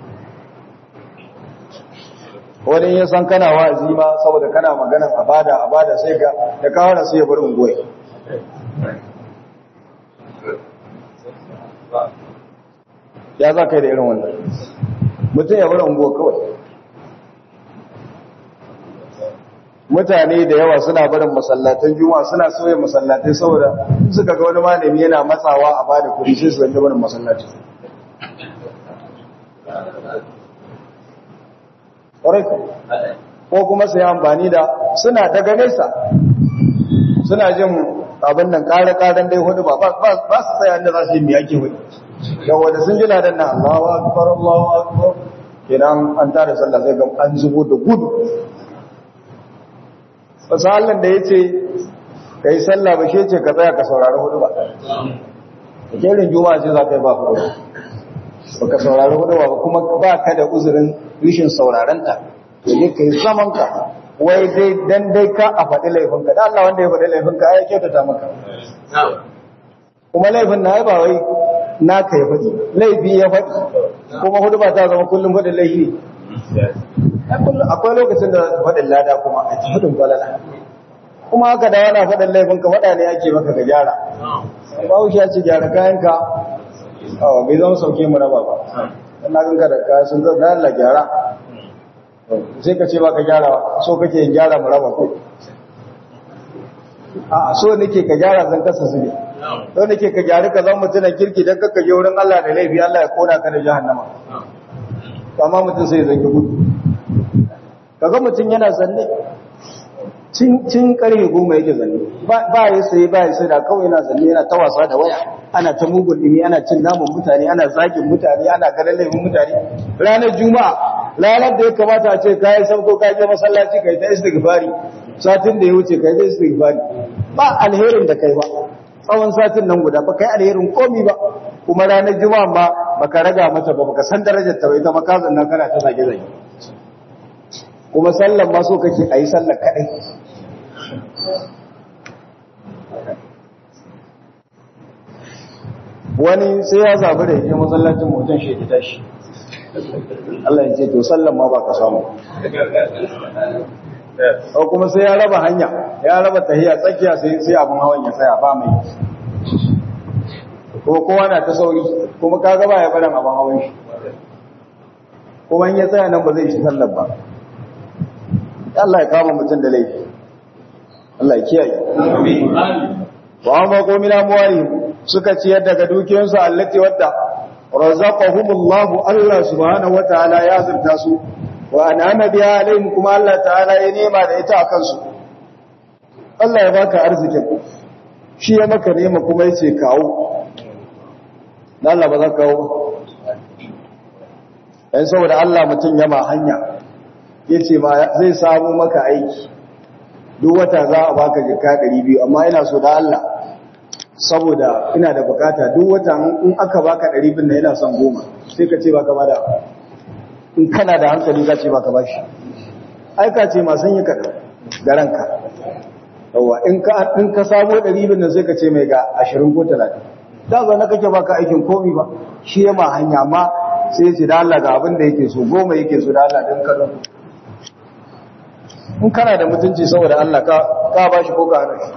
wani ya san kana wa'azi ma saboda kana magana a bada a bada sai ka da kawo na sai ya bar ungoyi ya za ka yi da irin wannan mutum ya bar ungoyi kawai mutane da yawa suna barin masallatan juma'a suna sauya masallatai saboda suka ga wani malami yana matsawa a bada kudi sai su zanta barin masallaci ko kuma su yi amfani da suna daga nesa suna jin abin nan kare-karen dai hudu ba ba su tsaye inda za su yi miyake hudu yawon da sun ji ladan na allawa akbar allawa akbar kenan an tare sallah sai ga an zubo da gudu wasu halin da ya ce ka yi sallah ba shi ce ka tsaya ka saurari hudu ba da kerin juma'a ce za ka yi ba hudu ba ka saurari hudu ba kuma ba ka da uzurin rishin saurarenta to ne ka yi zaman ka wai dai dan dai ka a faɗi laifinka da Allah wanda ya faɗi laifinka ya kyautata maka kuma laifin na ba wai naka ya faɗi laifi ya faɗi kuma hudu ba ta zama kullum faɗin laifi akwai lokacin da faɗin lada kuma a faɗin falala kuma haka da yana faɗin laifinka faɗa ne ake maka ka gyara ba wuce ya ce gyara kayanka bai zama sauke mu raba ba dan na ganka da kaya sun zama Allah gyara sai ka ce ba ka gyara so kake yin gyara mu raba ko a so nake ka gyara zan kasa su ne don nake ka gyara ka zama mutumin kirki don kakka je wurin Allah da laifi Allah ya kona ka da jahannama amma mutum sai zangi gudu kaga mutum yana zanne cin karfe goma yake zanne ba ya sai ba ya sai da kawai yana zanne yana ta wasa da waya ana ta mugun dimi ana cin naman mutane ana zagin mutane ana ganin laifin mutane ranar juma'a ranar da ya kamata a ce kayan sauko ka je masallaci kai ta istighfari satin da ya wuce kai ta istighfari ba alherin da kai ba tsawon satin nan guda ba kai alherin komi ba kuma ranar juma'a ma baka raga mata ba baka san darajar ta ba ita ma ka zanna kana ta zage zage kuma sallan ma so kake ayi sallar kadai wani sai ya zabi da yake masallacin mutum shi ta tashi Allah ya ce to sallan ma ba ka samu ko kuma sai ya raba hanya ya raba tahiya tsakiya sai sai abun hawan ya tsaya ba mai ko kowa na ta sauri kuma kaga ba ya barin abun hawan shi kuma in ya tsaya nan ba zai shi sallar ba Allah ya kama mutum da laifi Allah ya kiyaye amin wa amma ko mina muwali suka ciyar daga dukiyansu allati wadda razaqahumullahu Allah subhanahu wataala ya azurta su wa an'ama biha alaihim kuma Allah ta'ala ya nema da ita akan su Allah ya baka arzikin shi ya maka nema kuma yace kawo dan Allah ba za ka kawo dan saboda Allah mutun yama hanya yace ma zai samu maka aiki duk wata za a baka jika 200 amma ina so da Allah saboda ina da bukata duk wata in aka baka 200 na ina son goma sai ka ce baka bada in kana da hankali ka ce baka bashi ai ka ce ma sun yi kadan da ranka yawa in ka in ka samu 200 nan sai ka ce mai ga 20 ko 30 da zo na kake baka aikin komi ba shi ya ma hanya ma sai ya ce da Allah ga abin da yake so goma yake so da Allah dan ka in kana da mutunci saboda Allah ka ka bashi ko ka hana shi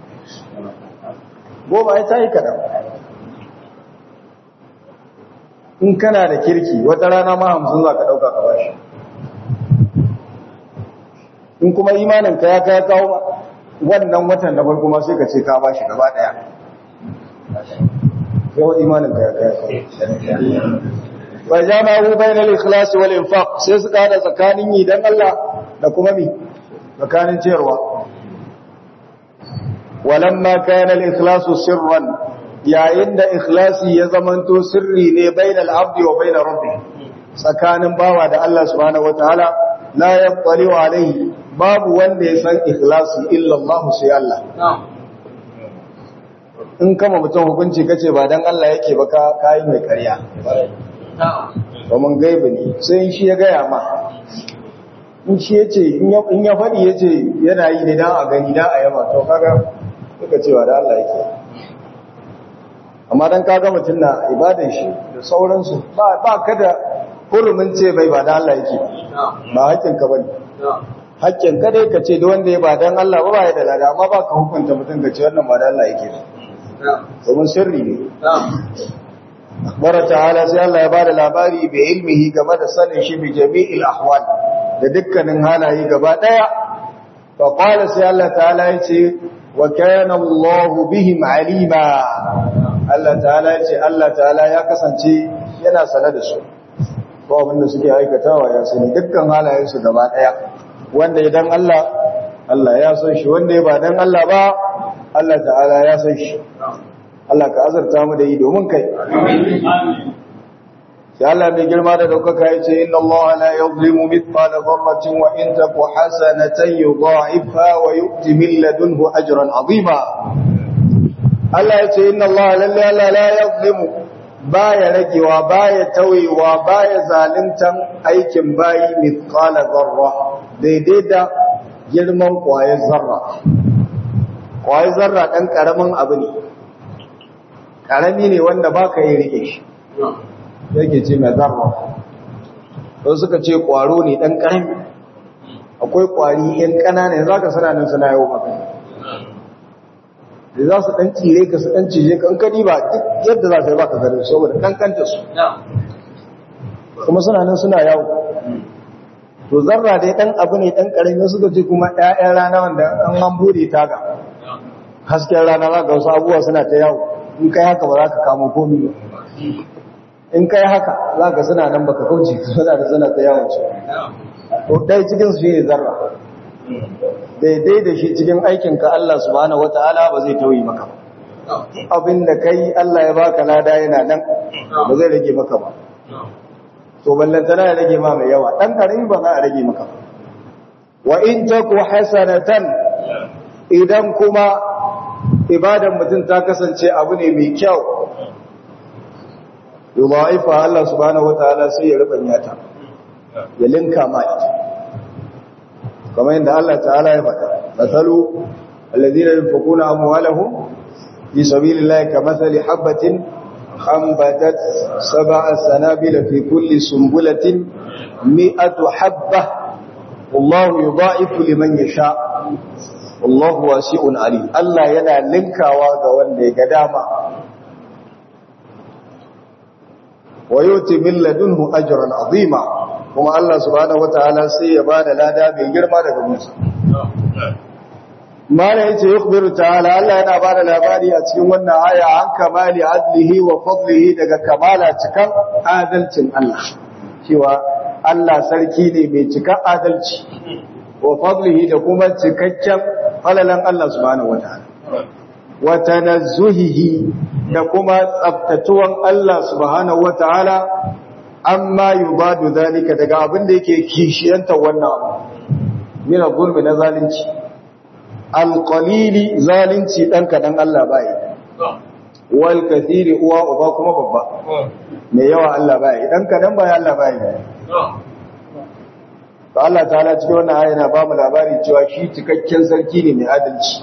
goma ya tayi kadan in kana da kirki wata rana ma hamsin za ka ɗauka ka bashi in kuma imanin ka ya kai kawo wannan watan na farko ma sai ka ce ka bashi gaba ɗaya yawan imanin ka ya kai kawo wa jama'u bainal ikhlas wal infaq sai suka hada tsakanin yi dan Allah da kuma mi tsakanin ciyarwa walamma kana al ikhlas sirran yayin da ikhlasi ya zamanto sirri ne bainal abdi wa bainar rabbi tsakanin bawa da Allah subhanahu wataala la yattali alaihi babu wanda ya san ikhlasi illa Allah sai Allah in kama mutum hukunci kace ba dan Allah yake ba ka kai mai ƙarya domin gaibi ne sai shi ya gaya ma in shi ya ce in ya faɗi ya ce yana yi ne don a gani don a yaba to kaga suka cewa da Allah yake amma don kaga mutum na ibadan shi da sauransu ba ka da hurumin ce bai ba da Allah yake ba haƙƙin ka bane haƙƙin ka dai ka ce da wanda ya ba don Allah ba ba ya da lada amma ba ka hukunta mutum ka ce wannan ba da Allah yake domin sirri ne Bara ta'ala sai Allah ya ba da labari bai ilmihi game da sanin shi bi jami'il ahwal da dukkanin halaye gaba daya fa qala sai Allah ta'ala ya ce wa kana Allah bihim alima Allah ta'ala ya ce Allah ta'ala ya kasance yana sane da su ko abin da suke aikatawa ya sani dukkan halayen su gaba daya wanda idan Allah Allah ya san shi wanda ya ba dan Allah ba Allah ta'ala ya san shi Allah ka azarta mu da yi domin kai. Sai Allah mai girma da daukaka ya ce, Inna Allah la yuzlimu mithqala dharratin wa in taku hasanatan yudha'ifha wa yu'ti min ladunhu ajran 'azima. Allah ya ce, Inna Allah lalle Allah la yuzlimu baya ragewa baya tawewa baya zaluntan aikin bayi mithqala dharra daidai da girman ƙwayar zarra ƙwayar zarra ɗan ƙaramin abu ne ƙarami ne wanda ba ka yi riƙe shi yake ce mai zarra don suka ce ƙwaro ne ɗan ƙarami akwai ƙwari ‘yan ƙananan za ka suna nan suna yau maka da za su ɗan tsire ka su ɗan cije kan kadi ba duk yadda za ka yi ba ka gari saboda ƙanƙanta su kuma suna nan suna yawo to zarra dai ɗan abu ne ɗan ƙarami suka ce kuma ‘ya'yan rana wanda an an bude taga hasken rana za ka wasu abubuwa suna ta yawo in kai haka ba za ka kamo komi ba in kai haka za ka suna nan baka kauce suna da suna ta yawon su to ɗaya cikin su ne zarra daidai da shi cikin aikinka Allah subhanahu wata'ala ba zai tauyi maka ba abin da kai Allah ya baka lada yana nan ba zai rage maka ba to ballantana ya rage ma mai yawa dan karimi ba za a rage maka ba wa in taku hasanatan idan kuma ibadan mutum ta kasance abu ne mai kyau yudha'ifa Allah subhanahu wataala sai ya rubanya ta ya linka ma ita kamar yadda Allah ta'ala ya faɗa masalu alladhina yunfiquna amwalahum fi sabilillahi kamathali habatin anbatat sab'a sanabila fi kulli sunbulatin mi'atu habba wallahu yudha'ifu liman yasha wallahu wasi'un alim Allah yana linkawa ga wanda ya ga dama wa yuti min ladunhu ajran azima kuma Allah subhanahu wataala sai ya bada lada mai girma daga Musa mana yace yukhbiru ta'ala Allah yana bada labari a cikin wannan aya an kamali adlihi wa fadlihi daga kamala cikan adalcin Allah cewa Allah sarki ne mai cikan adalci wa fadlihi da kuma cikakken falalan Allah subhanahu wataala wa tanazzuhihi da kuma tsaftatuwan Allah subhanahu wataala amma yubadu zalika daga abin da yake kishiyanta wannan abu min zulmi na zalunci alqalili zalunci dan kadan Allah bai wal kathiri uwa uba kuma babba mai yawa Allah bai dan kadan bai Allah bai to Allah ta'ala cikin wannan aya yana ba mu labari cewa shi cikakken sarki ne mai adalci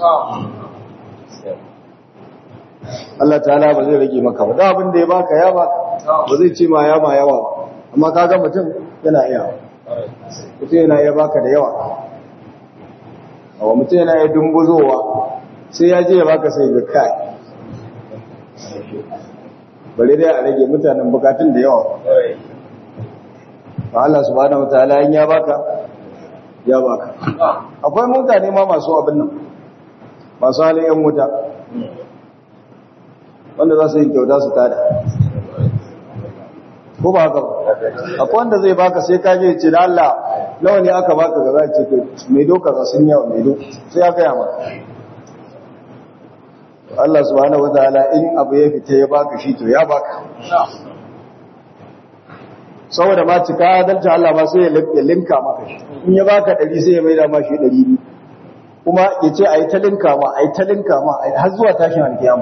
Allah ta'ala ba zai rage maka ba da abin da ya baka ya baka ba zai ce ma ya ma yawa ba amma kaga mutum yana iya mutum yana iya baka da yawa awa mutum yana iya dumbuzowa sai ya je ya baka sai ga kai bari dai a rage mutanen bukatun da yawa ba Allah subhanahu wataala in ya baka ya baka akwai mutane ma masu abin nan masu halin yan wuta wanda za su yi kyauta su tada ko ba haka ba akwai wanda zai baka sai ka je ce da Allah nawa ne aka baka ga za ce to mai doka za sun yawa mai doka sai aka yi maka Allah subhanahu wataala in abu ya fita ya baka shi to ya baka saboda ma cika adalci Allah ma sai ya linka maka shi in ya baka ɗari sai ya maida ma shi ɗari biyu kuma ya ce a yi ta linka ma a yi ta linka ma har zuwa tashin alkiyama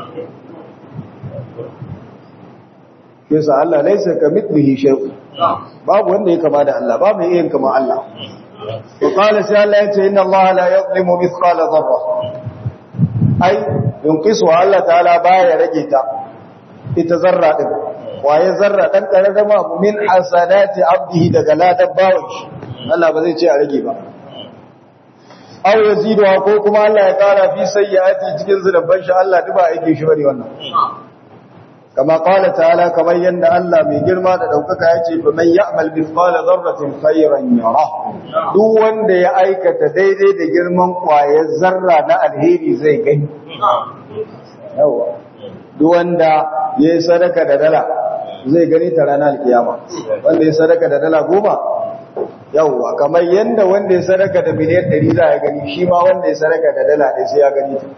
yasa Allah laisa ka mithlihi shay'un babu wanda ya kama da Allah babu yin kama Allah to qala sai Allah yace inna Allah la yuzlimu mithqala dharra ai yunqisu Allah ta'ala baya rage ta ita zarra din waye zarra dan karama abu min hasanati abdihi daga ladan bawon shi Allah ba zai ce a rage ba aw yazidu ko kuma Allah ya kara fi sayyiati cikin zulubban shi Allah duba yake shi bane wannan kama qala ta'ala kamar yanda Allah mai girma da daukaka yace fa man ya'mal mithqala dharratin khayran yara duk wanda ya aikata daidai da girman kwayar zarra na alheri zai gani yawa duk wanda yayi sadaka da dala zai gani ta ranar alkiyama wanda ya sadaka da dala goma yawa kamar yanda wanda ya sadaka da miliyan 100 za ya gani shi ma wanda ya sadaka da dala ɗaya sai ya gani ta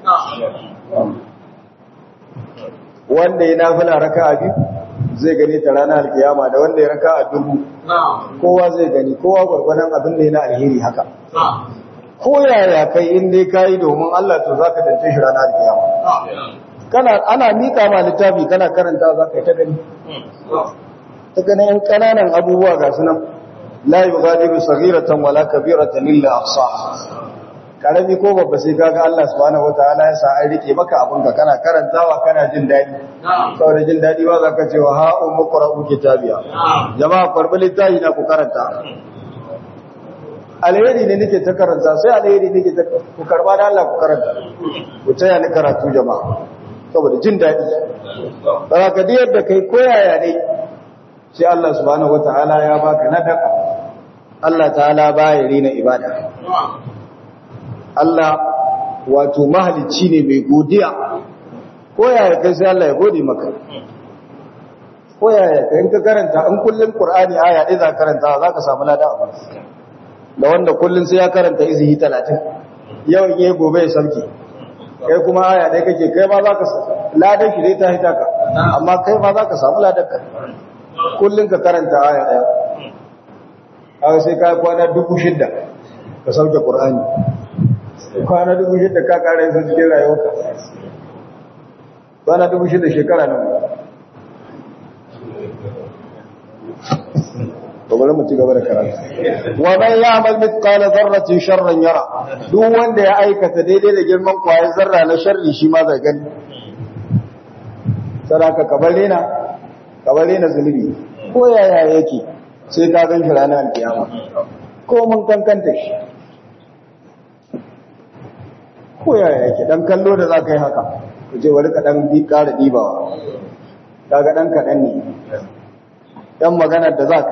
wanda ya nafila raka'a biyu zai gani ta ranar alkiyama da wanda ya raka'a dubu kowa zai gani kowa gwargwadon abin da yana alheri haka ko yaya kai in dai kai domin Allah to zaka dace shi ranar alkiyama kana ana mika ma littafi kana karanta zaka ta gani ta gani yan kananan abubuwa ga su nan la yughadiru saghiratan wala kabiratan illa ahsaha karami ko babba sai kaga Allah subhanahu wataala ya sa an rike maka abin ka kana karantawa kana jin dadi saboda jin dadi ba za ka ce wa ha ummu qra'u kitabiya jama'a qarbi littafi na ku karanta alheri ne nake ta karanta sai alheri nake ta ku karba da Allah ku karanta ku taya ni karatu jama'a saboda jin dadi ba ka da yadda kai koyaya ne sai Allah subhanahu wataala ya baka nadaka Allah ta'ala baya rina ibada Allah wato mahalicci ne mai godiya ko yaya kai sai Allah ya gode maka ko yaya kai in ka karanta in kullun Qur'ani aya ɗaya za ka karanta za ka samu lada abu da wanda kullun sai ya karanta izihi 30 yau in yayi gobe ya sauke kai kuma aya ɗaya kake kai ma za ka ladan shi dai ta hita ka amma kai ma za ka samu ladan ka kullun ka karanta aya ɗaya haka sai ka kwana dubu shidda ka sauke Qur'ani kwana dubu shida ka kara yin cikin rayuwarka kwana dubu shida shekara nan bari mu ci gaba da karatu wa man ya'mal mithqala dharratin sharran yara duk wanda ya aikata daidai da girman kwayar zarra na sharri shi ma zai gani saraka kabare na kabare na zulubi ko yaya yake sai ka gan shi ranar alkiyama ko mun kankanta shi ko yaya yake dan kallo da za ka yi haka ku ce wani kaɗan bi ƙara ɗibawa kaga ɗan kaɗan ne ɗan maganar da za ka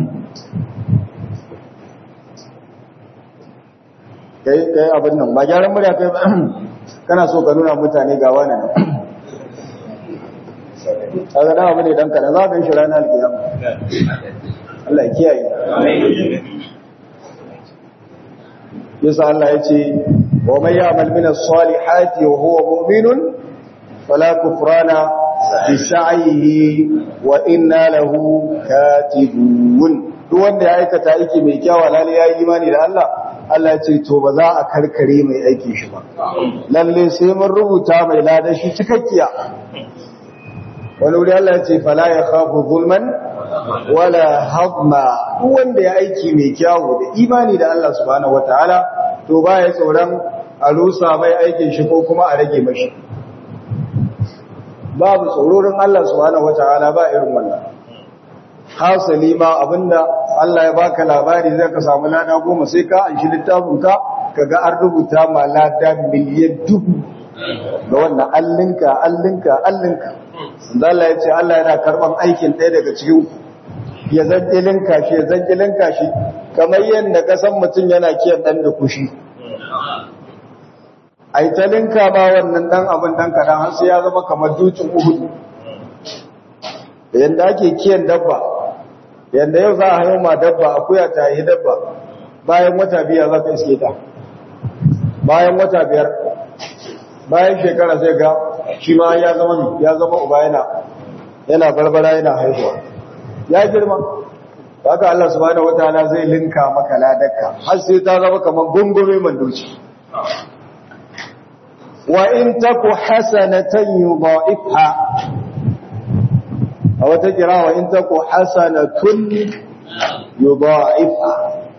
yi ka yi abin nan ba gyaran murya kai ba kana so ka nuna mutane ga wani nan kaga ɗan abu ne ɗan kaɗan za ka yi shi ranar alkiyama Allah ya kiyaye yasa Allah ya ce ومن يعمل من الصالحات وهو مؤمن فلا كفران بسعيه وإنا له كاتبون duk wanda ya aikata aiki mai kyawa lalle ya yi imani da Allah Allah ce to ba za a karkare mai aiki shi ba lalle sai mun rubuta mai ladan shi cikakkiya wani wuri Allah ya ce fala ya khafu zulman wala hadma duk wanda ya aiki mai kyawu da imani da Allah subhanahu wataala to ba ya tsoron a rusa mai aikin shi ko kuma a rage mashi babu tsororin Allah subhanahu wata'ala ba irin wannan hasali ma abinda Allah ya baka labari zai ka samu lada goma sai ka an shi littafin ka kaga an rubuta ma lada miliyan dubu ga wannan allinka allinka allinka Allah ya ce Allah yana karban aikin ɗaya daga cikin ya zanjilin kashi ya zanjilin kashi kamar yadda kasan mutum yana kiyan ɗan da kushi a yi talinka ba wannan ɗan abin ɗan kaɗan har sai ya zama kamar dutsen uhudu da yadda ake kiyan dabba yadda yau za a hayo ma dabba akuya ta yi dabba bayan wata biyar za ka iske ta bayan wata biyar bayan shekara sai ga shi ma ya zama ya zama uba yana yana barbara yana haihuwa ya girma haka Allah subhanahu wataala zai linka maka ladarka har sai ta zama kamar gungume mandoci wa in taku hasanatan yudha'ifha a wata kira wa in taku hasanatun yudha'ifha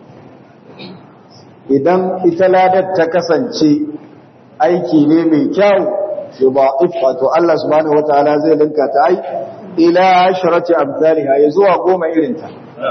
idan ita ladar ta kasance aiki ne mai kyau yudha'ifha to Allah subhanahu wataala zai linka ta ai ila asharati amsalha ya zuwa goma irinta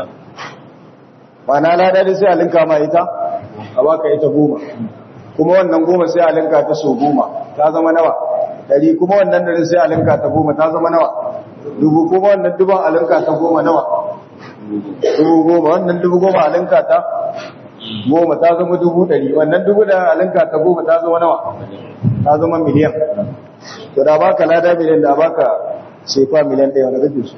mana ladar sai a linka ma ita a baka ita goma kuma wannan goma sai a linka ta so goma ta zama nawa dari kuma wannan dari sai a linka ta goma ta zama nawa dubu kuma wannan dubu a linka ta goma nawa dubu goma wannan dubu goma a linka ta goma ta zama dubu dari wannan dubu da a linka ta goma ta zama nawa ta zama miliyan to da baka lada miliyan da baka sefa miliyan ɗaya wani gaji su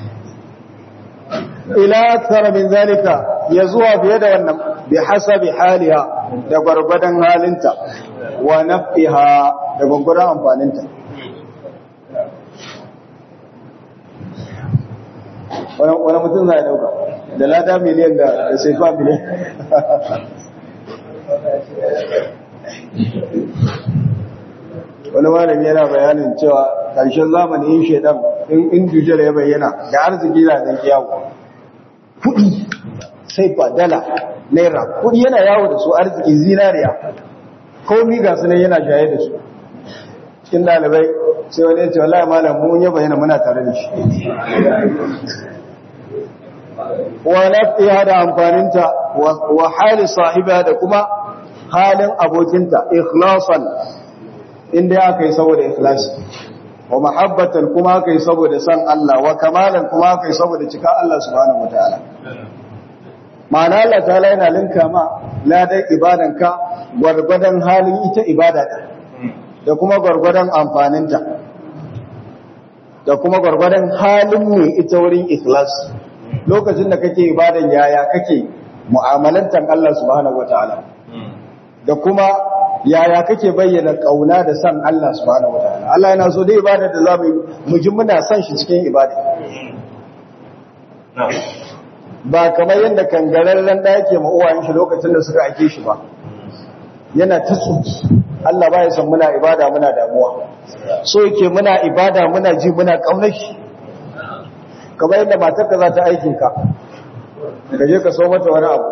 ila tsara min zalika ya zuwa fiye da wannan bi hasabi haliha da gwargwadon halinta wa nafiha da gwargwadon amfaninta wani mutum za a dauka da lada miliyan da sefa miliyan wani malami yana bayanin cewa ƙarshen zamani yin shaidan in dujjal ya bayyana da arziki na zan kiyawo kuɗi sai fa dala naira kudi yana yawo da su arziki zinariya komi ga su ne yana jaye da su cikin dalibai sai wani ya ce wallahi malam mun yaba yana muna tare da shi wa nafiha da amfaninta wa hali sahiba da kuma halin abokinta ikhlasan inda aka yi saboda ikhlasi wa mahabbatan kuma aka yi saboda san Allah wa kamalan kuma aka yi saboda cika Allah subhanahu wataala ma'ana Allah ta'ala yana linka ma ladan ibadanka gwargwadon halin ita ibada din da kuma gwargwadon amfaninta da kuma gwargwadon halin ne ita wurin ikhlas lokacin da kake ibadan yaya kake mu'amalantan Allah subhanahu wataala da kuma yaya kake bayyana kauna da san Allah subhanahu wataala Allah yana so dai ibada da zamu mu ji muna san shi cikin ibada ba kamar yadda kangararren da yake ma uwayen shi lokacin da suka ake shi ba yana ta tsuki Allah ba ya san muna ibada muna damuwa so yake muna ibada muna ji muna kaunar shi kamar yadda matarka za ta aikin ka ka je ka so mata wani abu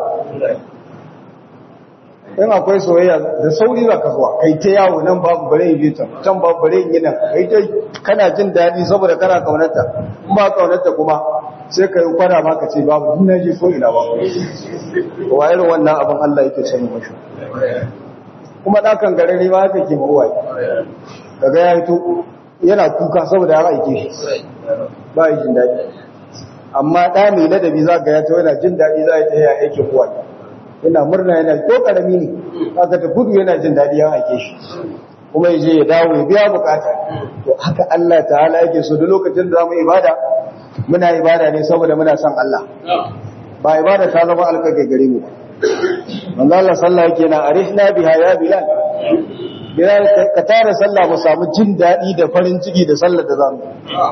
in akwai soyayya da sauri za ka zuwa kai ta yawo nan babu bare yi can can babu bare yi nan kai ta kana jin daɗi saboda kana kaunarta in ba kaunarta kuma sai ka yi kwana ma ka ce babu duk na je ko ina babu wa irin wannan abin Allah yake sani mashi kuma ɗakan garare ma haka ke mawuwa daga ya hito yana kuka saboda ya aike shi ba yi jin daɗi amma ɗa mai ladabi za ga ya ta yana jin daɗi za ya ta yi aikin kuwa yana murna yana ko ƙarami ne haka ta gudu yana jin daɗi ya aike shi kuma ya je ya dawo ya biya bukata to haka Allah ta'ala yake so da lokacin da zamu ibada muna ibada ne saboda muna son Allah ba ibada ta zama alƙaƙe gare mu manzo Allah sallah yake na arihna biha ya bilal bilal ka tare sallah mu samu jin daɗi da farin ciki da sallar da zamu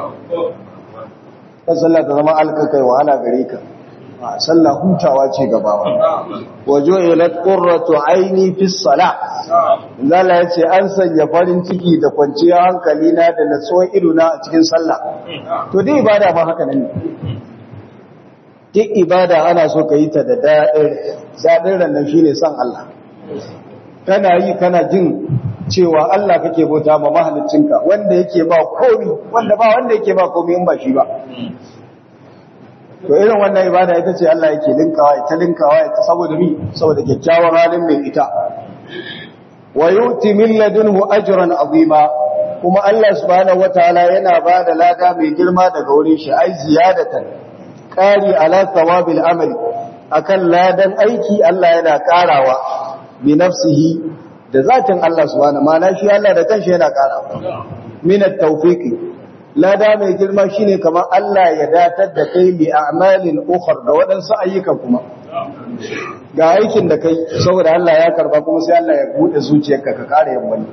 kan sallah ta zama alƙaƙe wahala gare ka sallah hutawa ce gabawa wajo ilat qurratu aini fi salah zalla yace an sanya farin ciki da kwanciyar hankali na da natsuwar ido na a cikin sallah to dai ibada ma haka nan ne duk ibada ana so ka yi ta da daɗin daɗin rannan shine son Allah kana yi kana jin cewa Allah kake bauta ma mahaliccinka wanda yake ba komi wanda ba wanda yake ba komi in ba shi ba to irin wannan ibada ita ce Allah yake linkawa ita linkawa ita saboda mi saboda kyakkyawar halin mai ita wa yuti min ladunhu ajran azima kuma Allah subhanahu wataala yana ba da lada mai girma daga wurin shi ai ziyadatan qari ala thawabil amali akan ladan aiki Allah yana karawa bi nafsihi da zatin Allah subhanahu ma'ana shi Allah da kanshi yana karawa min at-tawfiqi lada mai girma shine kamar Allah ya datar da kai bi a'malin ukhra da waɗansu ayyukan kuma ga aikin da kai saboda Allah ya karba kuma sai Allah ya bude zuciyarka ka kare yammani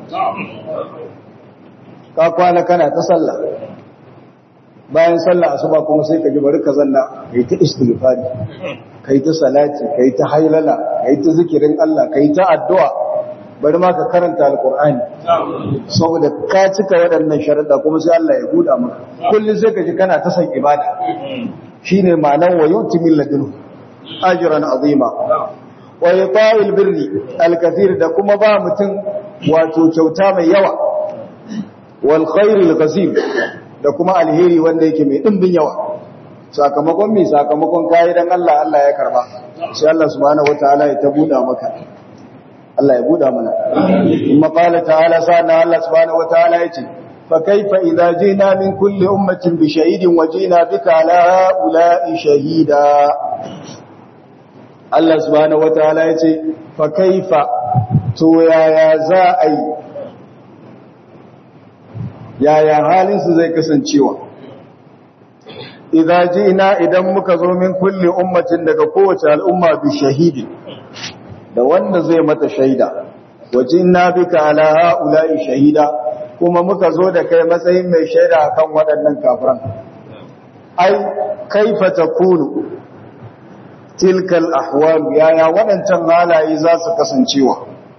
ka kwana kana ta sallah bayan sallah asuba kuma sai ka ji bari ka zanna kai ta istighfari kai ta salati kai ta haylala kai ta zikirin Allah kai ta addu'a bari ma ka karanta alkur'ani saboda ka cika waɗannan sharaɗa kuma sai Allah ya buɗa maka kullum sai ka ji kana ta san ibada shine ma'anar wa yuti min ladun ajran azima wa yata'il birri alkathir da kuma ba mutum wato kyauta mai yawa wal khairil ghazim da kuma alheri wanda yake mai dimbin yawa sakamakon me sakamakon kai dan Allah Allah ya karba sai Allah subhanahu wataala ya ta buɗa maka Allah ya buɗa mana. Kuma ƙala ta'ala sa'ana Allah subhanahu wa ta'ala ya ce, Fa kaifa idza jina min kulli ummatin bi shahidin wa jina bika ala ula'i shahida. Allah subhanahu wa ta'ala ya ce, Fa kaifa to yaya za a yi, yaya halinsu zai kasancewa. Idza jina idan muka zo min kulli ummatin daga kowace al'umma bi shahidin. da wanda zai mata shaida wajin na bika ala ha'ula'i shahida kuma muka zo da kai matsayin mai shaida akan waɗannan kafiran ai kaifa takunu tilkal ahwal yaya waɗancan halaye za su kasancewa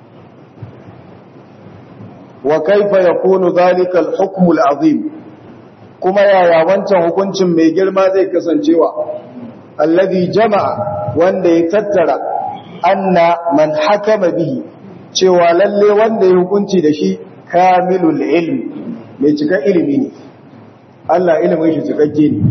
wa kaifa yakunu zalika al-hukm al-azim kuma yaya wancan hukuncin mai girma zai kasancewa alladhi jama'a wanda ya tattara anna man hakama bihi cewa lalle wanda ya hukunci da shi kamilul ilmi mai cika ilimi ne Allah ilimin shi cikakke ne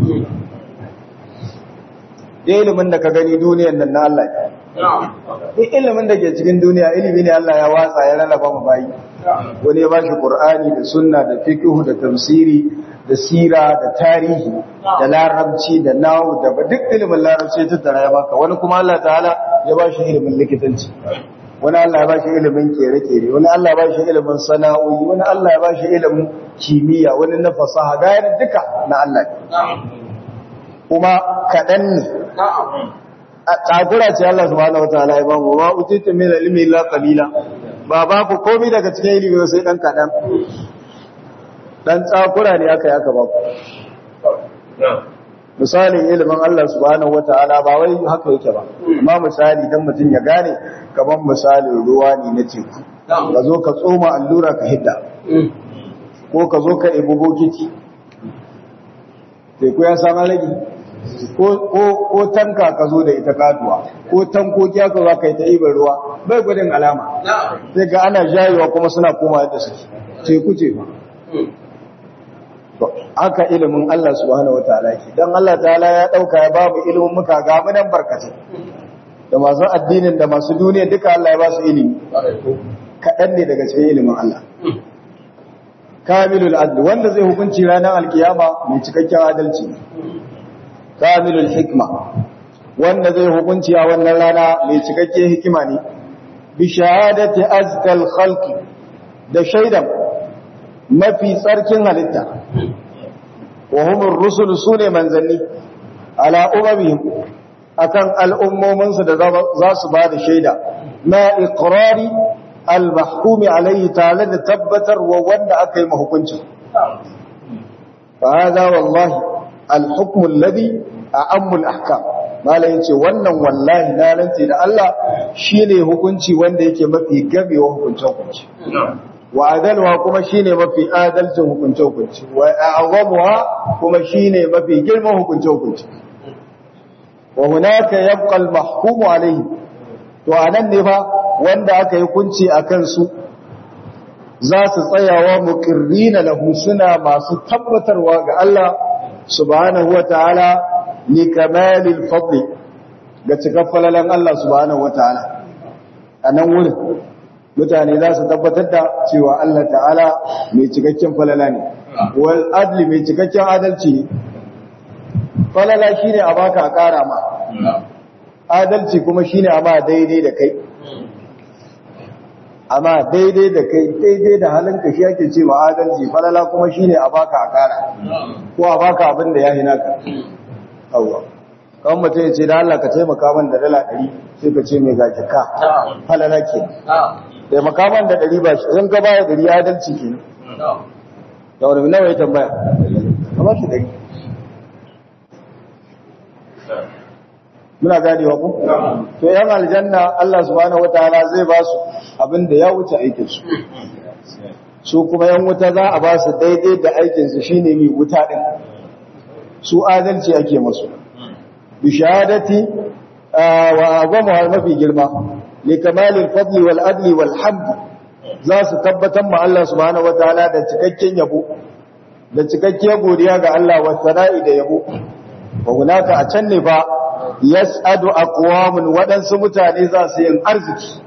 da ilimin da ka gani duniyan nan na Allah ne ilimin da ke cikin duniya ilimi ne Allah ya watsa ya rarraba mu bayi wani ya ba shi Qur'ani da sunna da fiqh da tafsiri da sira da tarihi da larabci da nahu da duk ilimin larabci ta tara ya baka wani kuma Allah ta'ala ya ba shi ilimin likitanci wani Allah ya ba shi ilimin kere-kere wani Allah ya ba shi ilimin sana'o'i wani Allah ya ba shi ilimin kimiyya wani na fasaha gayar duka na Allah kuma kaɗan ne a takura ce Allah subhanahu wataala ya ba mu ma utitu min ilmi illa qalila ba ba ku komai daga cikin ilimi sai dan kaɗan dan tsakura ne aka yi aka ba ku misalin ilimin Allah subhanahu wataala ba wai haka yake ba amma misali dan mutum ya gane kaman misalin ruwa ne na teku ka zo ka tsoma allura ka hidda ko ka zo ka ibu bokiti teku ya samu rage ko tanka ka zo da ita katuwa ko tankoki aka za ka yi ta ibar ruwa bai gudun alama sai ga ana jayewa kuma suna koma yadda suke teku ce ba haka ilimin Allah subhanahu wa ta'ala ke don Allah ta'ala ya ɗauka ya babu ilimin muka ga munan barkatai da masu addinin da masu duniya duka Allah ya ba su ilimi kaɗan ne daga cikin ilimin Allah kamilul adli wanda zai hukunci ranar alkiyama mai cikakken adalci kamilul hikma wanda zai hukunci a wannan rana mai cikakken hikima ne bi shahadati azkal khalqi da shaidan mafi tsarkin halitta wa humur rusul sune manzanni ala umamihim akan al'ummominsu da za su ba da shaida na iqrari al-mahkumi alayhi tare da tabbatar wa wanda aka yi mahukunci fa hada wallahi al-hukm alladhi a'ammu al-ahkam malai yace wannan wallahi na rantsi da Allah shine hukunci wanda yake mafi gabewa hukuncin hukunci wa adalwa kuma shine mafi adalcin hukunce hukunci wa a'zamuha kuma shine mafi girman hukunce hukunci wa hunaka yabqa al-mahkumu alayhi to anan ne fa wanda aka yi hukunci akan su za su tsayawa muqirrina lahu suna masu tabbatarwa ga Allah subhanahu wataala li kamalil fadli ga cikaffalalan Allah subhanahu wataala anan wurin mutane za su tabbatar da cewa Allah ta'ala mai cikakken falala ne wal adli mai cikakken adalci ne falala shine a baka a kara ma adalci kuma shine a ma daidai da kai amma daidai da kai daidai da halinka shi ake cewa adalci falala kuma shine a baka a kara ko a baka abin da ya hina ka Allah kan mutum ya ce da Allah ka taimaka min da dala 100 sai ka ce mai gaji ka falala ke da makaman da ɗari ba shi zan ka baya ɗari adalci ke da wani nawa ya tambaya a ba shi ɗari muna ganewa ku to yan aljanna Allah subhanahu wataala zai ba su abin da ya wuce aikinsu su kuma yan wuta za a ba su daidai da aikinsu shine mai wuta ɗin su adalci ake masu bishadati wa agwama mafi girma likamalil fadli wal adli wal hamd za su tabbatar ma Allah subhanahu wataala da cikakken yabo da cikakkiyar godiya ga Allah wa sana'i da yabo wa hunaka a can ne fa yas'adu aqwamun wadansu mutane za su yin arziki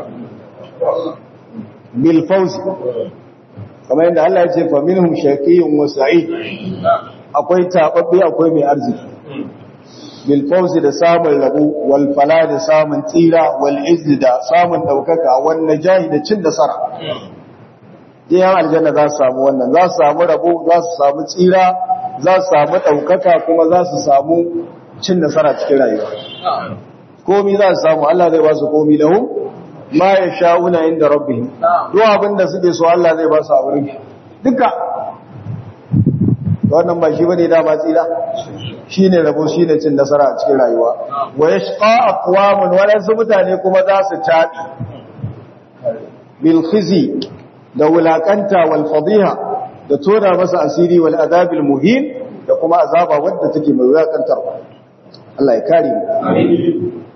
bil fawzi kamar yadda Allah ya ce fa minhum shaqiyyun wa sa'id akwai tababbe akwai mai arziki bilfauzi da samun rabu walfala da samun tsira wal'izzi da samun ɗaukaka wanda jahi da cin nasara jiyan aljanna za su samu wannan za su samu rabu za su samu tsira za su samu ɗaukaka kuma za su samu cin nasara cikin rayuwa komi za su samu Allah zai ba su komi da hun ma ya sha'una inda rabbi duk abin da suke so Allah zai ba su a wurin duka wannan ba shi bane dama tsira shine rabo shine cin nasara a cikin rayuwa wa yashqa aqwamun wadansu mutane kuma za su tabi bil khizi da wulakanta wal fadiha da tona masa asiri wal adabil muhin da kuma azaba wadda take mai wulakantarwa Allah ya kare mu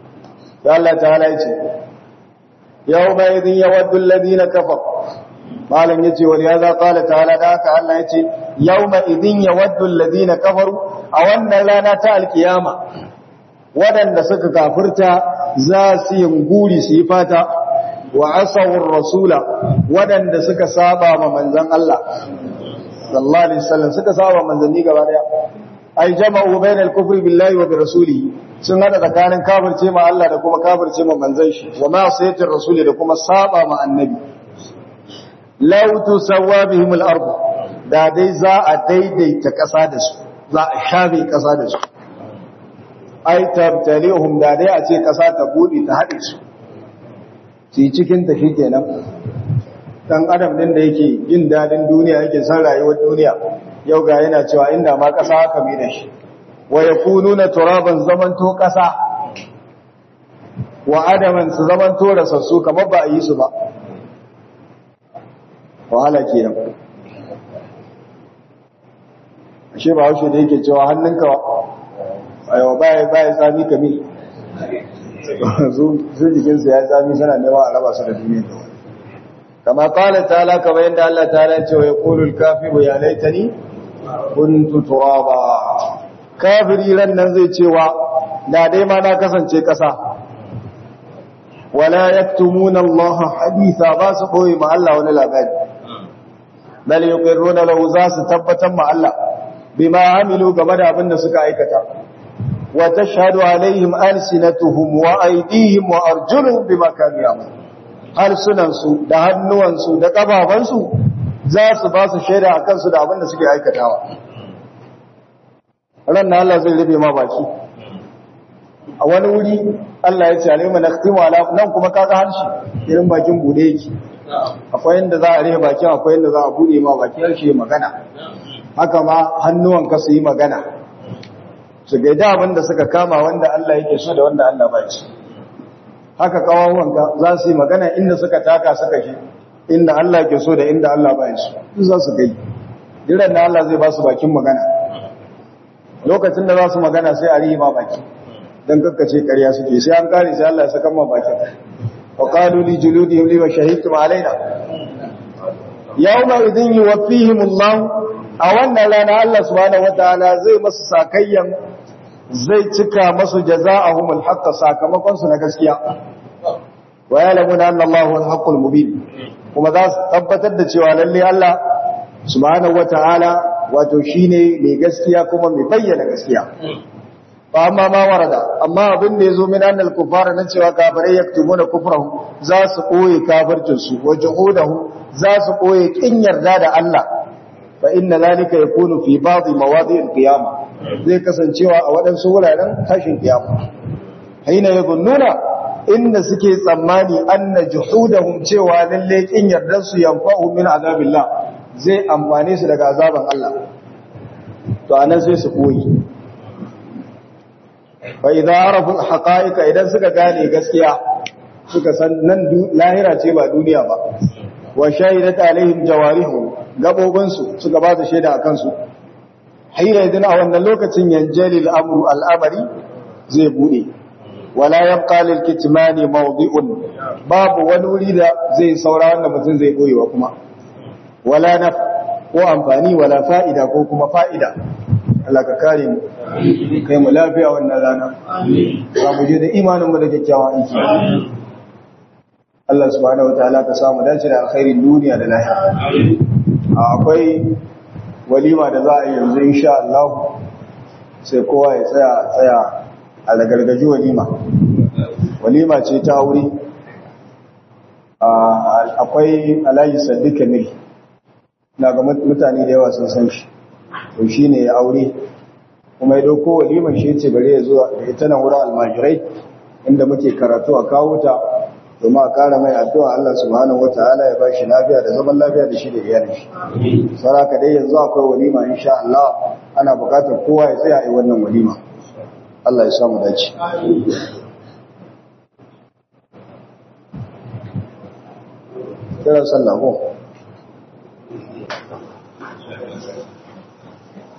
ya Allah ta'ala yace yawma idhin yawaddu alladhina kafaru malam yace wal yaza qala ta'ala da haka Allah yace yawma idhin yawaddu alladhina kafaru a wannan rana ta alkiyama wadanda suka kafirta za su yi guri su yi fata wa asawur rasula wadanda suka saba ma manzon Allah sallallahu alaihi wasallam suka saba manzanni gaba daya ai jama'u bainal kufri billahi wa bi rasulihi sun hada tsakanin kafirce ma Allah da kuma kafirce ma manzon shi wa ma sayyidir rasuli da kuma saba ma annabi law tusawwa bihim al-ard da dai za a daidaita kasa da su za a shafe kasa da su ai tabtalihum da dai a ce kasa ta bude ta hade su ci cikin ta shikenan dan adam din da yake jin dadin duniya yake san rayuwar duniya yau ga yana cewa inda ma kasa haka mai da shi wa yakununa turaban zamanto kasa wa adaman su zamanto rasassu kamar ba a yi su ba wahala kenan ashe ba haushe da yake cewa hannunka ayo baya baya tsami kami su jikinsu ya tsami suna nema a raba su da duniya da wani kama kala ta'ala kama yadda Allah ta'ala ce wa yaqulu al-kafiru ya laitani kuntu turaba kafiri ran nan zai cewa da dai ma na kasance kasa wala yaktumuna Allah haditha ba su boye ma Allah wani labari bal yuqirruna lahu za su tabbatar ma Allah bima amilu game da abin da suka aikata wa tashhadu alaihim alsinatuhum wa aydihim wa arjuluhum bima kanu ya'malun harsunansu da hannuwansu da ƙafafansu za su ba su shaida a kansu da abin da suke aikatawa ran na Allah zai rufe ma baki a wani wuri Allah ya ce alayhi naqtimu ala nan kuma kaga harshe irin bakin bude yake akwai inda za a rufe bakin akwai inda za a bude ma baki harshe magana haka ma hannuwan ka su yi magana su gaida abin da suka kama wanda Allah yake so da wanda Allah ba shi haka kawawanka za su yi magana inda suka taka suka shi inda Allah ke so da inda Allah ba shi duk za su gai jiran da Allah zai ba su bakin magana lokacin da za su magana sai a rihi ma baki don kakkace ƙarya suke sai an kare sai Allah ya saka ma bakin wa qalu li juludihim lima shahidtum alaina yawma idhin yuwaffihim Allah a wannan rana Allah subhanahu wataala zai masu sakayyan zai cika masu jaza'ahumul haqqa sakamakon su na gaskiya wa ya'lamuna anna Allahu al-haqqul mubin kuma za su tabbatar da cewa lalle Allah subhanahu wataala wato shine mai gaskiya kuma mai bayyana gaskiya fa amma ma warada amma abin da yazo min annal kufara nan cewa kafirai yaktumuna kufrahu za su koyi kafircin su wa juhudahu za su koyi kin yarda da Allah fa inna zalika yakunu fi ba'd mawadi' al-qiyamah zai kasancewa a waɗansu wuraren tashin kiyama haina yazunnuna inda suke tsammani anna juhudahum cewa lalle kin yardan su yanfa'u min azabillah zai amfane su daga azaban Allah to anan sai su koyi fa idza arafu haqa'iqa idan suka gane gaskiya suka san nan lahira ce ba duniya ba wa shahidat alaihim jawarihu gabobinsu suka ba su shaida akan su haira idan a wannan lokacin yanjalil amru al'amari zai bude wala yabqa lil kitmani mawdi'un babu wani wuri da zai saura wanda mutum zai boyewa kuma wala naf ko amfani wala fa'ida ko kuma fa'ida Allah ka kare mu kai mu lafiya wannan rana za mu je da imanin mu da kyakkyawan aiki Allah subhanahu wataala ka samu dace da alkhairin duniya da lahira akwai walima da za a yi yanzu insha Allah sai kowa ya tsaya tsaya a lagargaji walima walima ce ta aure akwai alayi saddi kamil na ga mutane da yawa sun san shi to shi ne ya aure kuma ya dauko waliman shi ce bare ya zuwa da ita nan wurin almajirai inda muke karatu a kawo ta domin a kara mai addu'a Allah subhanahu wata'ala ya bashi lafiya da zaman lafiya da shi da iyalin shi saraka dai yanzu akwai walima insha Allah ana bukatar kowa ya tsaya a wannan walima Allah ya samu dace kiran sallah ko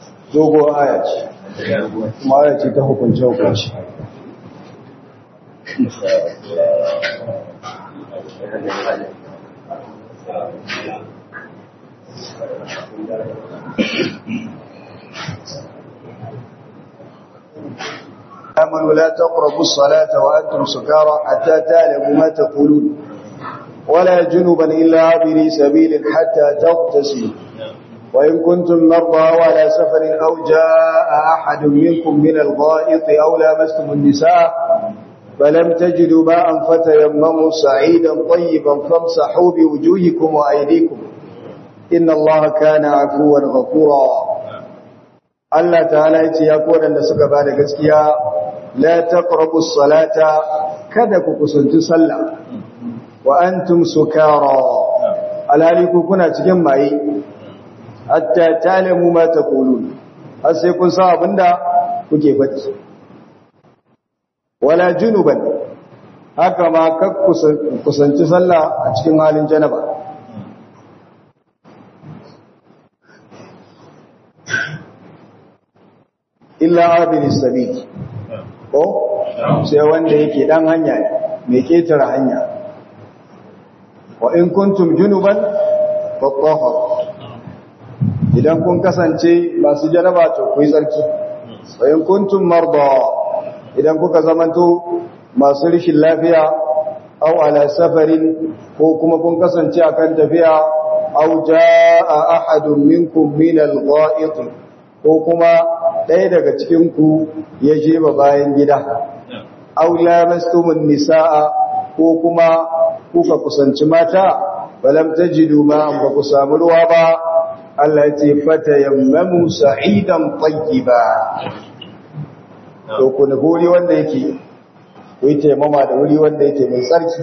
dogo aya ce kuma aya ce ta hukunce hukunci آمنوا لا تقربوا الصلاة وأنتم سكارى حتى تعلموا ما تقولون ولا جنبا إلا عابري سبيل حتى تغتسلوا وإن كنتم مرضى وعلى سفر أو جاء أحد منكم من الغائط أو لامستم النساء فلم تجدوا ماء فتيمموا سعيدا طيبا فامسحوا بوجوهكم وأيديكم إن الله كان عفوا غفورا Allah ta'ala ya ce ya kodan da suka bada gaskiya la taqrabus salata kada ku kusanci sallah wa antum sukara alhali ku kuna cikin maye hatta ta'lamu ma taqulun har sai kun san abinda kuke faɗi wala junuban haka ma kak kusanci sallah a cikin halin janaba illa abin sabil ko sai wanda yake dan hanya mai ketare hanya wa in kuntum junuban fatahhar idan kun kasance masu janaba to ku yi tsarki wa in kuntum marda idan kuka zamanto masu rishin lafiya aw ala safarin ko kuma kun kasance akan tafiya aw jaa ahadun minkum min al-gha'it ko kuma ɗaya daga cikinku ya je ba bayan gida, aula mastumin nisa'a ko kuma kuka kusanci mata, balam ta ji duma ba ku samu ruwa ba, Allah ce fata yammamu sa'idan ƙwanki ba. To, ku nufi wuri wanda yake, ku yi taimama da wuri wanda yake mai tsarki.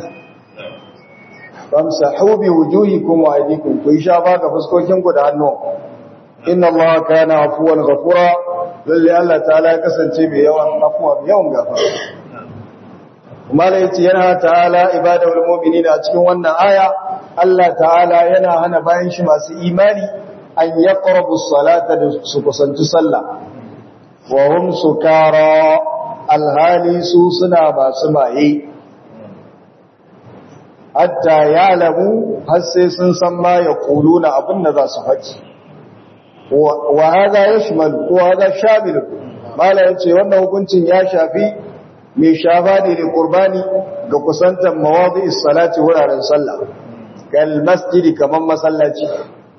Famsa haubi wujuhi kuma a jikun, ku yi sha ba ga fuskokinku da hannu. Inna Allah kana afuwan gafura lalle Allah ta'ala ya kasance mai yawan afuwa mai yawan gafara kuma da yace yana ta'ala ibadul mu'minina a cikin wannan aya Allah ta'ala yana hana bayan shi masu imani an yaqrabu salata da su kusanci sallah wa hum sukara alhali su suna masu maye hatta ya'lamu har sai sun san ma yaquluna abin da za su faɗi wa hada yashmal ko hada shamil mala yace wannan hukuncin ya shafi mai shafa ne da qurbani ga kusantar mawadi'is salati wuraren sallah kal masjidi kaman masallaci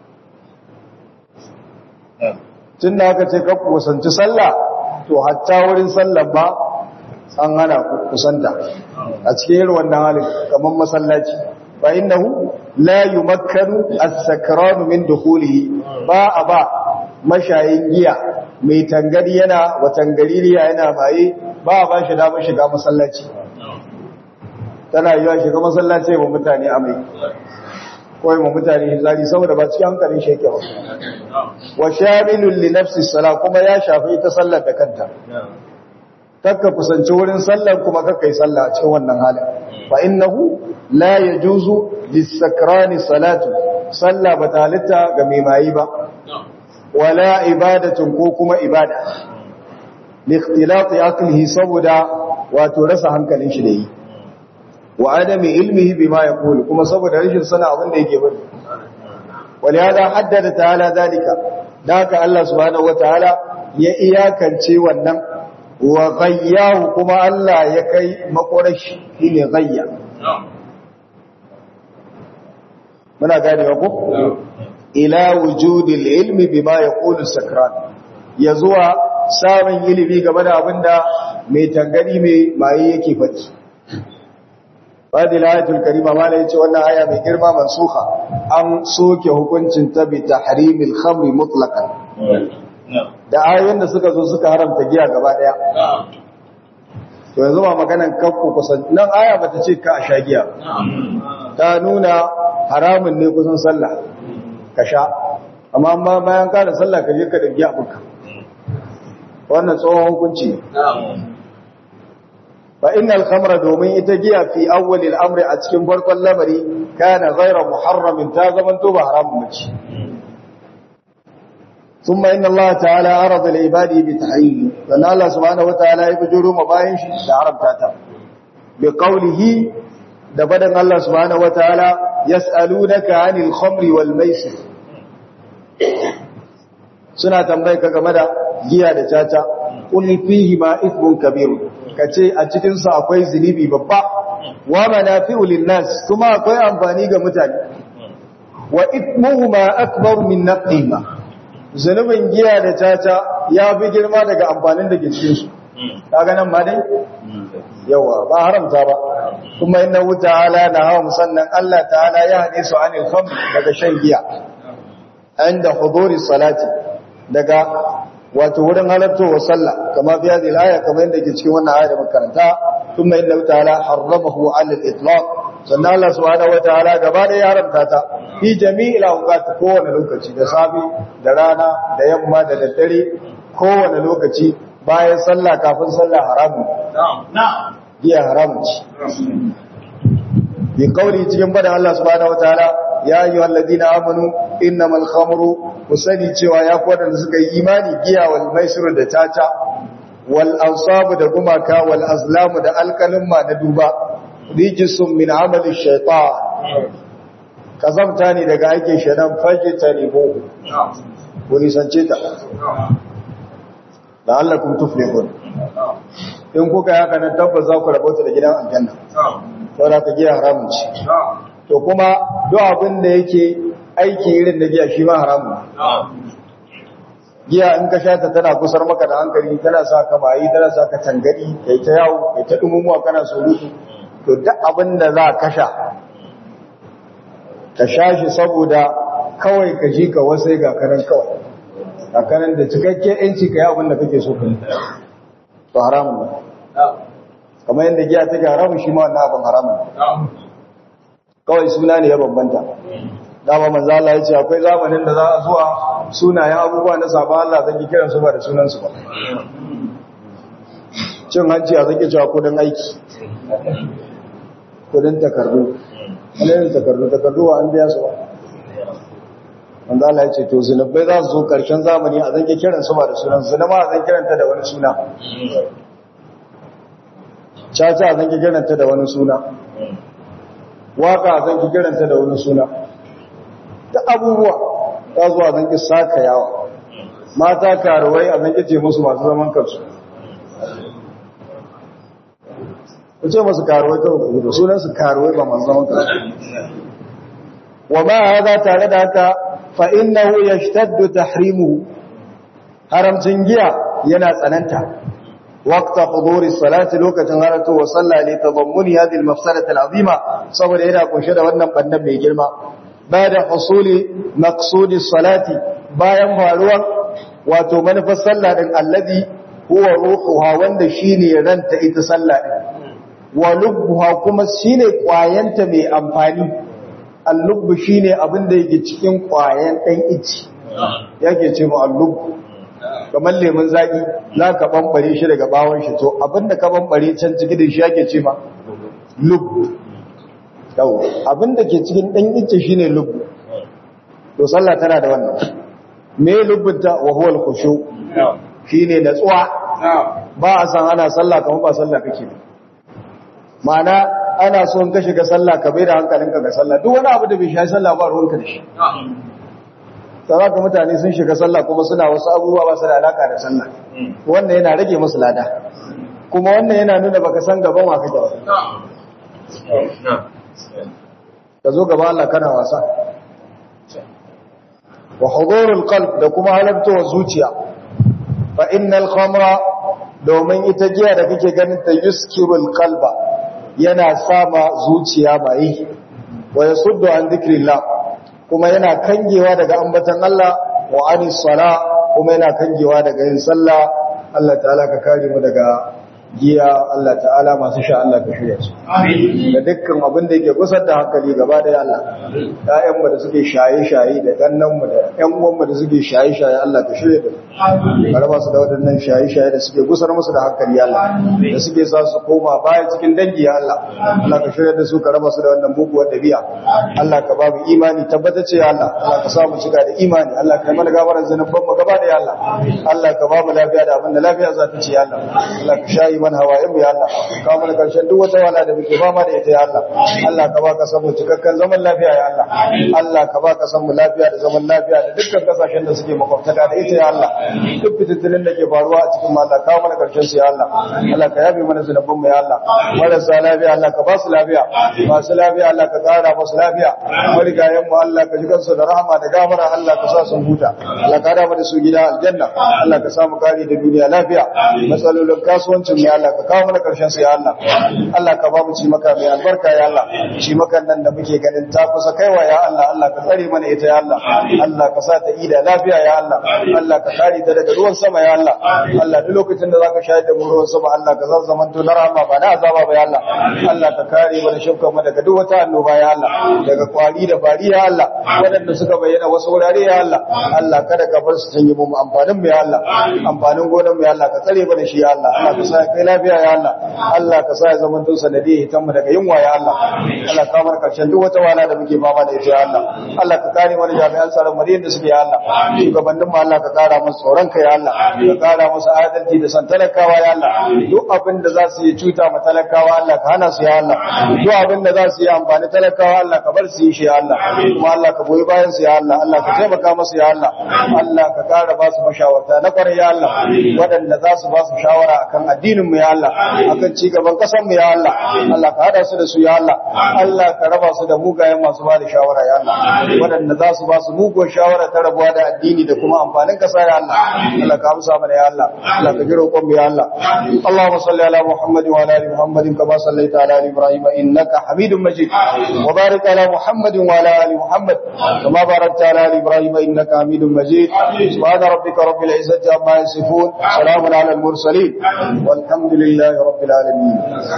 tunda aka ce ka kusanci sallah to hatta wurin sallah ba an hana kusanta a cikin irin wannan halin kaman masallaci fa innahu la yumakkanu as-sakranu min dukhulihi ba a ba mashayin giya mai tangari yana wa tangaririya yana baye ba a ba shi damar shiga masallaci tana yiwa shiga masallaci wa mutane amai kawai ma mutane zari saboda ba cikin hankalin sheke ba wa shamilun li nafsi sala kuma ya shafi ita sallar da kanta kakka kusanci wurin sallar kuma kakka yi sallah a cikin wannan halin fa innahu la yajuzu lis-sakrani salatu sallah ba ta halitta ga mai mayi ba wala ibadatun ko kuma ibada likhtilati aqlihi saboda wato rasa hankalin shi da yi wa adami ilmihi bima yaqulu kuma saboda rashin sana abin da yake bari walihada haddada ta'ala zalika daka Allah subhanahu wataala ya iyakance wannan wa ghayyahu kuma Allah ya kai makorashi shine ghayya muna gane ko ila wujudil ilmi bima yaqulu sakran ya zuwa samun ilimi game da abinda mai tangani mai maye yake faɗi fadil ayatul karima mala yace wannan aya mai girma mansuha an soke hukuncin ta bi tahrimil khamri mutlaqan da ayoyin da suka zo suka haramta giya gaba daya to yanzu ba maganan kakku kusan nan aya bata ce ka a sha giya ta nuna haramun ne kusan sallah ka sha amma amma bayan ka da sallah ka je ka da giya buka wannan tsohon hukunci fa innal khamra domin ita giya fi awwalil amri a cikin farkon lamari kana ghayra muharramin ta zaman to ba haramun mace thumma inna Allah ta'ala arada li ibadi bi tahrim dan Allah subhanahu wa ta'ala ya bujuru mabayin shi da haramta ta bi qawlihi da badan Allah subhanahu wataala yas'alunaka 'anil khamri wal maisir suna tambaye ka game da giya da caca qul fihi ma ithmun kabir kace a cikin sa akwai zunubi babba wa manafi'u lin-nas kuma akwai amfani ga mutane wa ithmuhuma akbar min nafihima zunubin giya da caca ya fi girma daga amfanin da ke cikin su kaga nan ma dai yawa ba haramta ba kuma inna ta'ala na hawa musannan Allah ta'ala ya hade su anil khamr daga shan giya inda huduri salati daga wato wurin halartowar sallah kama fi hadhihi al-aya kamar yadda ke cikin wannan aya da makaranta kuma inna ta'ala harramahu 'ala al-itlaq sannan Allah subhanahu wataala gaba da ya haramta ta fi jami'il awqat kowane lokaci da safi da rana da yamma da daddare kowane lokaci bayan sallah kafin sallah haramun giya haramun ci bi kauli cikin bada Allah subhanahu wataala ya ayyuha alladhina amanu innamal khamru kusani cewa ya ku wadanda suka yi imani giya wal maisir da tata wal ansabu da gumaka wal azlamu da alkalimma na duba rijisun min amali shaytan kazamta ne daga aikin shaitan fajtanibu ku nisance ta la'allakum tuflihun in kuka yi haka nan tabbas za ku rabauta da gidan aljanna saboda ka giya haramun ce to kuma duk abin da yake aiki irin da giya shi ma haramun giya in ka sha ta tana kusar maka da hankali tana sa ka bayi tana sa ka tangadi kai ta yawo kai ta dumumuwa kana surutu to duk abin da za ka sha ka sha shi saboda kawai ka ji ka wasai ga kanan kawai ga kanan da cikakken yanci ka yi abin da kake so ka yi to haramun ne kamar yadda giya take haramun shi ma wannan abin haramun kawai suna ne ya bambanta dama manzo Allah ya ce akwai zamanin da za a zuwa sunayen abubuwa na saba Allah zan kiran su ba da sunan su ba cin hanci a zaki cewa kudin aiki kudin takardu wani takardu takardu wa an biya su ba manzo Allah ya ce to zunubai za su zo karshen zamani a zange kiran su ba da sunan su ma a zan kiranta da wani suna caca a zange kiranta da wani suna waka a zange kiranta da wani suna ta abubuwa ta zuwa zange saka yawa mata karuwai a zange ce musu masu zaman kansu ku ce masu karuwai kawai ku da sunan su karuwai ba masu zaman kansu wa ma haza tare da haka fa innahu yashtaddu tahrimuhu haramcin giya yana tsananta waqta huduri salati lokacin haratu wa salla li tadammuni hadhihi al-mafsadati al-azima saboda yana kunshe da wannan bandan mai girma bada husuli maqsudi salati bayan faruwan wato manufar sallah din alladhi huwa ruhuha wanda shine ranta ita sallah din wa lubbuha kuma shine kwayanta mai amfani allubbu shine abin da yake cikin kwayan dan ici yake ce mu allubbu kamar lemun zaki za ka bambare shi daga bawon shi to abin da ka bambare can ciki da shi yake ce ma lubbu yau abin da ke cikin dan ici shine lubbu to sallah tana da wannan me lubbunta wa huwa al-khushu shine natsuwa ba a san ana sallah kamar ba sallah kake ba ma'ana ana so in ka shiga sallah ka bai da hankalinka ga sallah duk wani abu da bai shafi sallah ba ruwanka da shi sai ga mutane sun shiga sallah kuma suna wasu abubuwa ba su da alaka da sallah wannan yana rage musu lada kuma wannan yana nuna baka san gaban wa kake ba ka zo gaba Allah kana wasa wa hudurul qalb da kuma halartowar zuciya fa innal khamra domin ita giya da kake ganin ta yuskirul qalba yana sama zuciya mai wa yasuddu an dhikrillah kuma yana kangewa daga ambatan Allah wa anis sala kuma yana kangewa daga yin sallah Allah ta'ala ka kare mu daga giya Allah ta'ala masu sha Allah ka shirya su da dukkan abin da yake gusar da hankali gaba da Allah ƴaƴan mu da suke shaye-shaye da gannan mu da ƴan uwan mu da suke shaye-shaye Allah ka shirya da ka raba su da waɗannan shaye-shaye da suke gusar musu da hankali ya Allah da suke sa su koma baya cikin dangi ya Allah Allah ka shirya da su ka raba su da wannan muguwar dabi'a Allah ka ba mu imani tabbatacce ya Allah Allah ka sa mu cika da imani Allah ka yi mana gafaran zanuban mu gaba da ya Allah Allah ka ba mu lafiya da abin da lafiya za ta ce ya Allah Allah ka shayi mana hawayen mu ya Allah ka mana karshen duk wata wala da muke fama da ita ya Allah Allah ka ba ka san mu cikakken zaman lafiya ya Allah Allah ka ba ka san mu lafiya da zaman lafiya da dukkan kasashen da suke makwabtaka da ita ya Allah duk fitattunin da ke faruwa a cikin mu Allah ka mana karshen su ya Allah Allah ka yabe mana zunuban mu ya Allah marasa lafiya Allah ka ba su lafiya masu lafiya Allah ka kara masu lafiya marigayen mu Allah ka ji kansu da rahama da gafara Allah ka sa sun huta Allah ka rama da su gida aljanna Allah ka samu kare da duniya lafiya matsalolin kasuwancin mu ya Allah ka kawo mana karshen su ya Allah Allah ka ba mu ci maka mai albarka ya Allah ci makan nan da muke ganin ta kusa kaiwa ya Allah Allah ka tsare mana ita ya Allah Allah ka sa ta ida lafiya ya Allah Allah ka kare ta daga ruwan sama ya Allah Allah duk lokacin da zaka shayar da mu ruwan sama Allah ka zan zaman to na rahama ba na azaba ba ya Allah Allah ka kare mana shukkan mu daga duk wata annoba ya Allah daga kwari da fari ya Allah waɗanda suka bayyana wasu wurare ya Allah Allah kada ka bar su canje mu amfanin mu ya Allah amfanin gonan mu ya Allah ka tsare mana shi ya Allah Allah ka sa kai lafiya ya Allah Allah ka sa ya zaman to sanadi hitan mu daga yunwa ya Allah Allah ka bar karshen duk wata wala da muke fama da ita ya Allah Allah ka kare mana jami'an tsaron mu da suke ya Allah shugabannin mu Allah ka kara musu tsoron ka ya Allah ka kara musu adalci da san talakawa ya Allah duk abin da za su yi cuta ma talakawa Allah ka hana su ya Allah duk abin da za su yi amfani talakawa Allah ka bar su yi shi ya Allah kuma Allah ka goyi bayan su ya Allah Allah ka taimaka musu ya Allah Allah ka kara ba su mashawarta na kwarai ya Allah waɗanda za su ba su shawara akan addinin mu ya Allah akan ci gaban ƙasar mu ya Allah Allah ka hada su da su ya Allah Allah ka raba su da mugayen masu ba da shawara ya Allah waɗanda za su ba su muguwar shawara ta rabuwa da addini da kuma amfanin ƙasa ya Allah Allah ka amsa mana ya Allah Allah ka jira roƙon mu ya Allah Allahumma salli ala Muhammad wa ala ali Muhammad kama sallaita ala ali Ibrahim innaka Hamidum Majid wa barik ala Muhammad wa ala ali Muhammad kama barakta ala ali Ibrahim innaka Hamidum Majid subhana rabbika rabbil izzati amma yasifun salamun ala al mursalin والحمد لله رب العالمين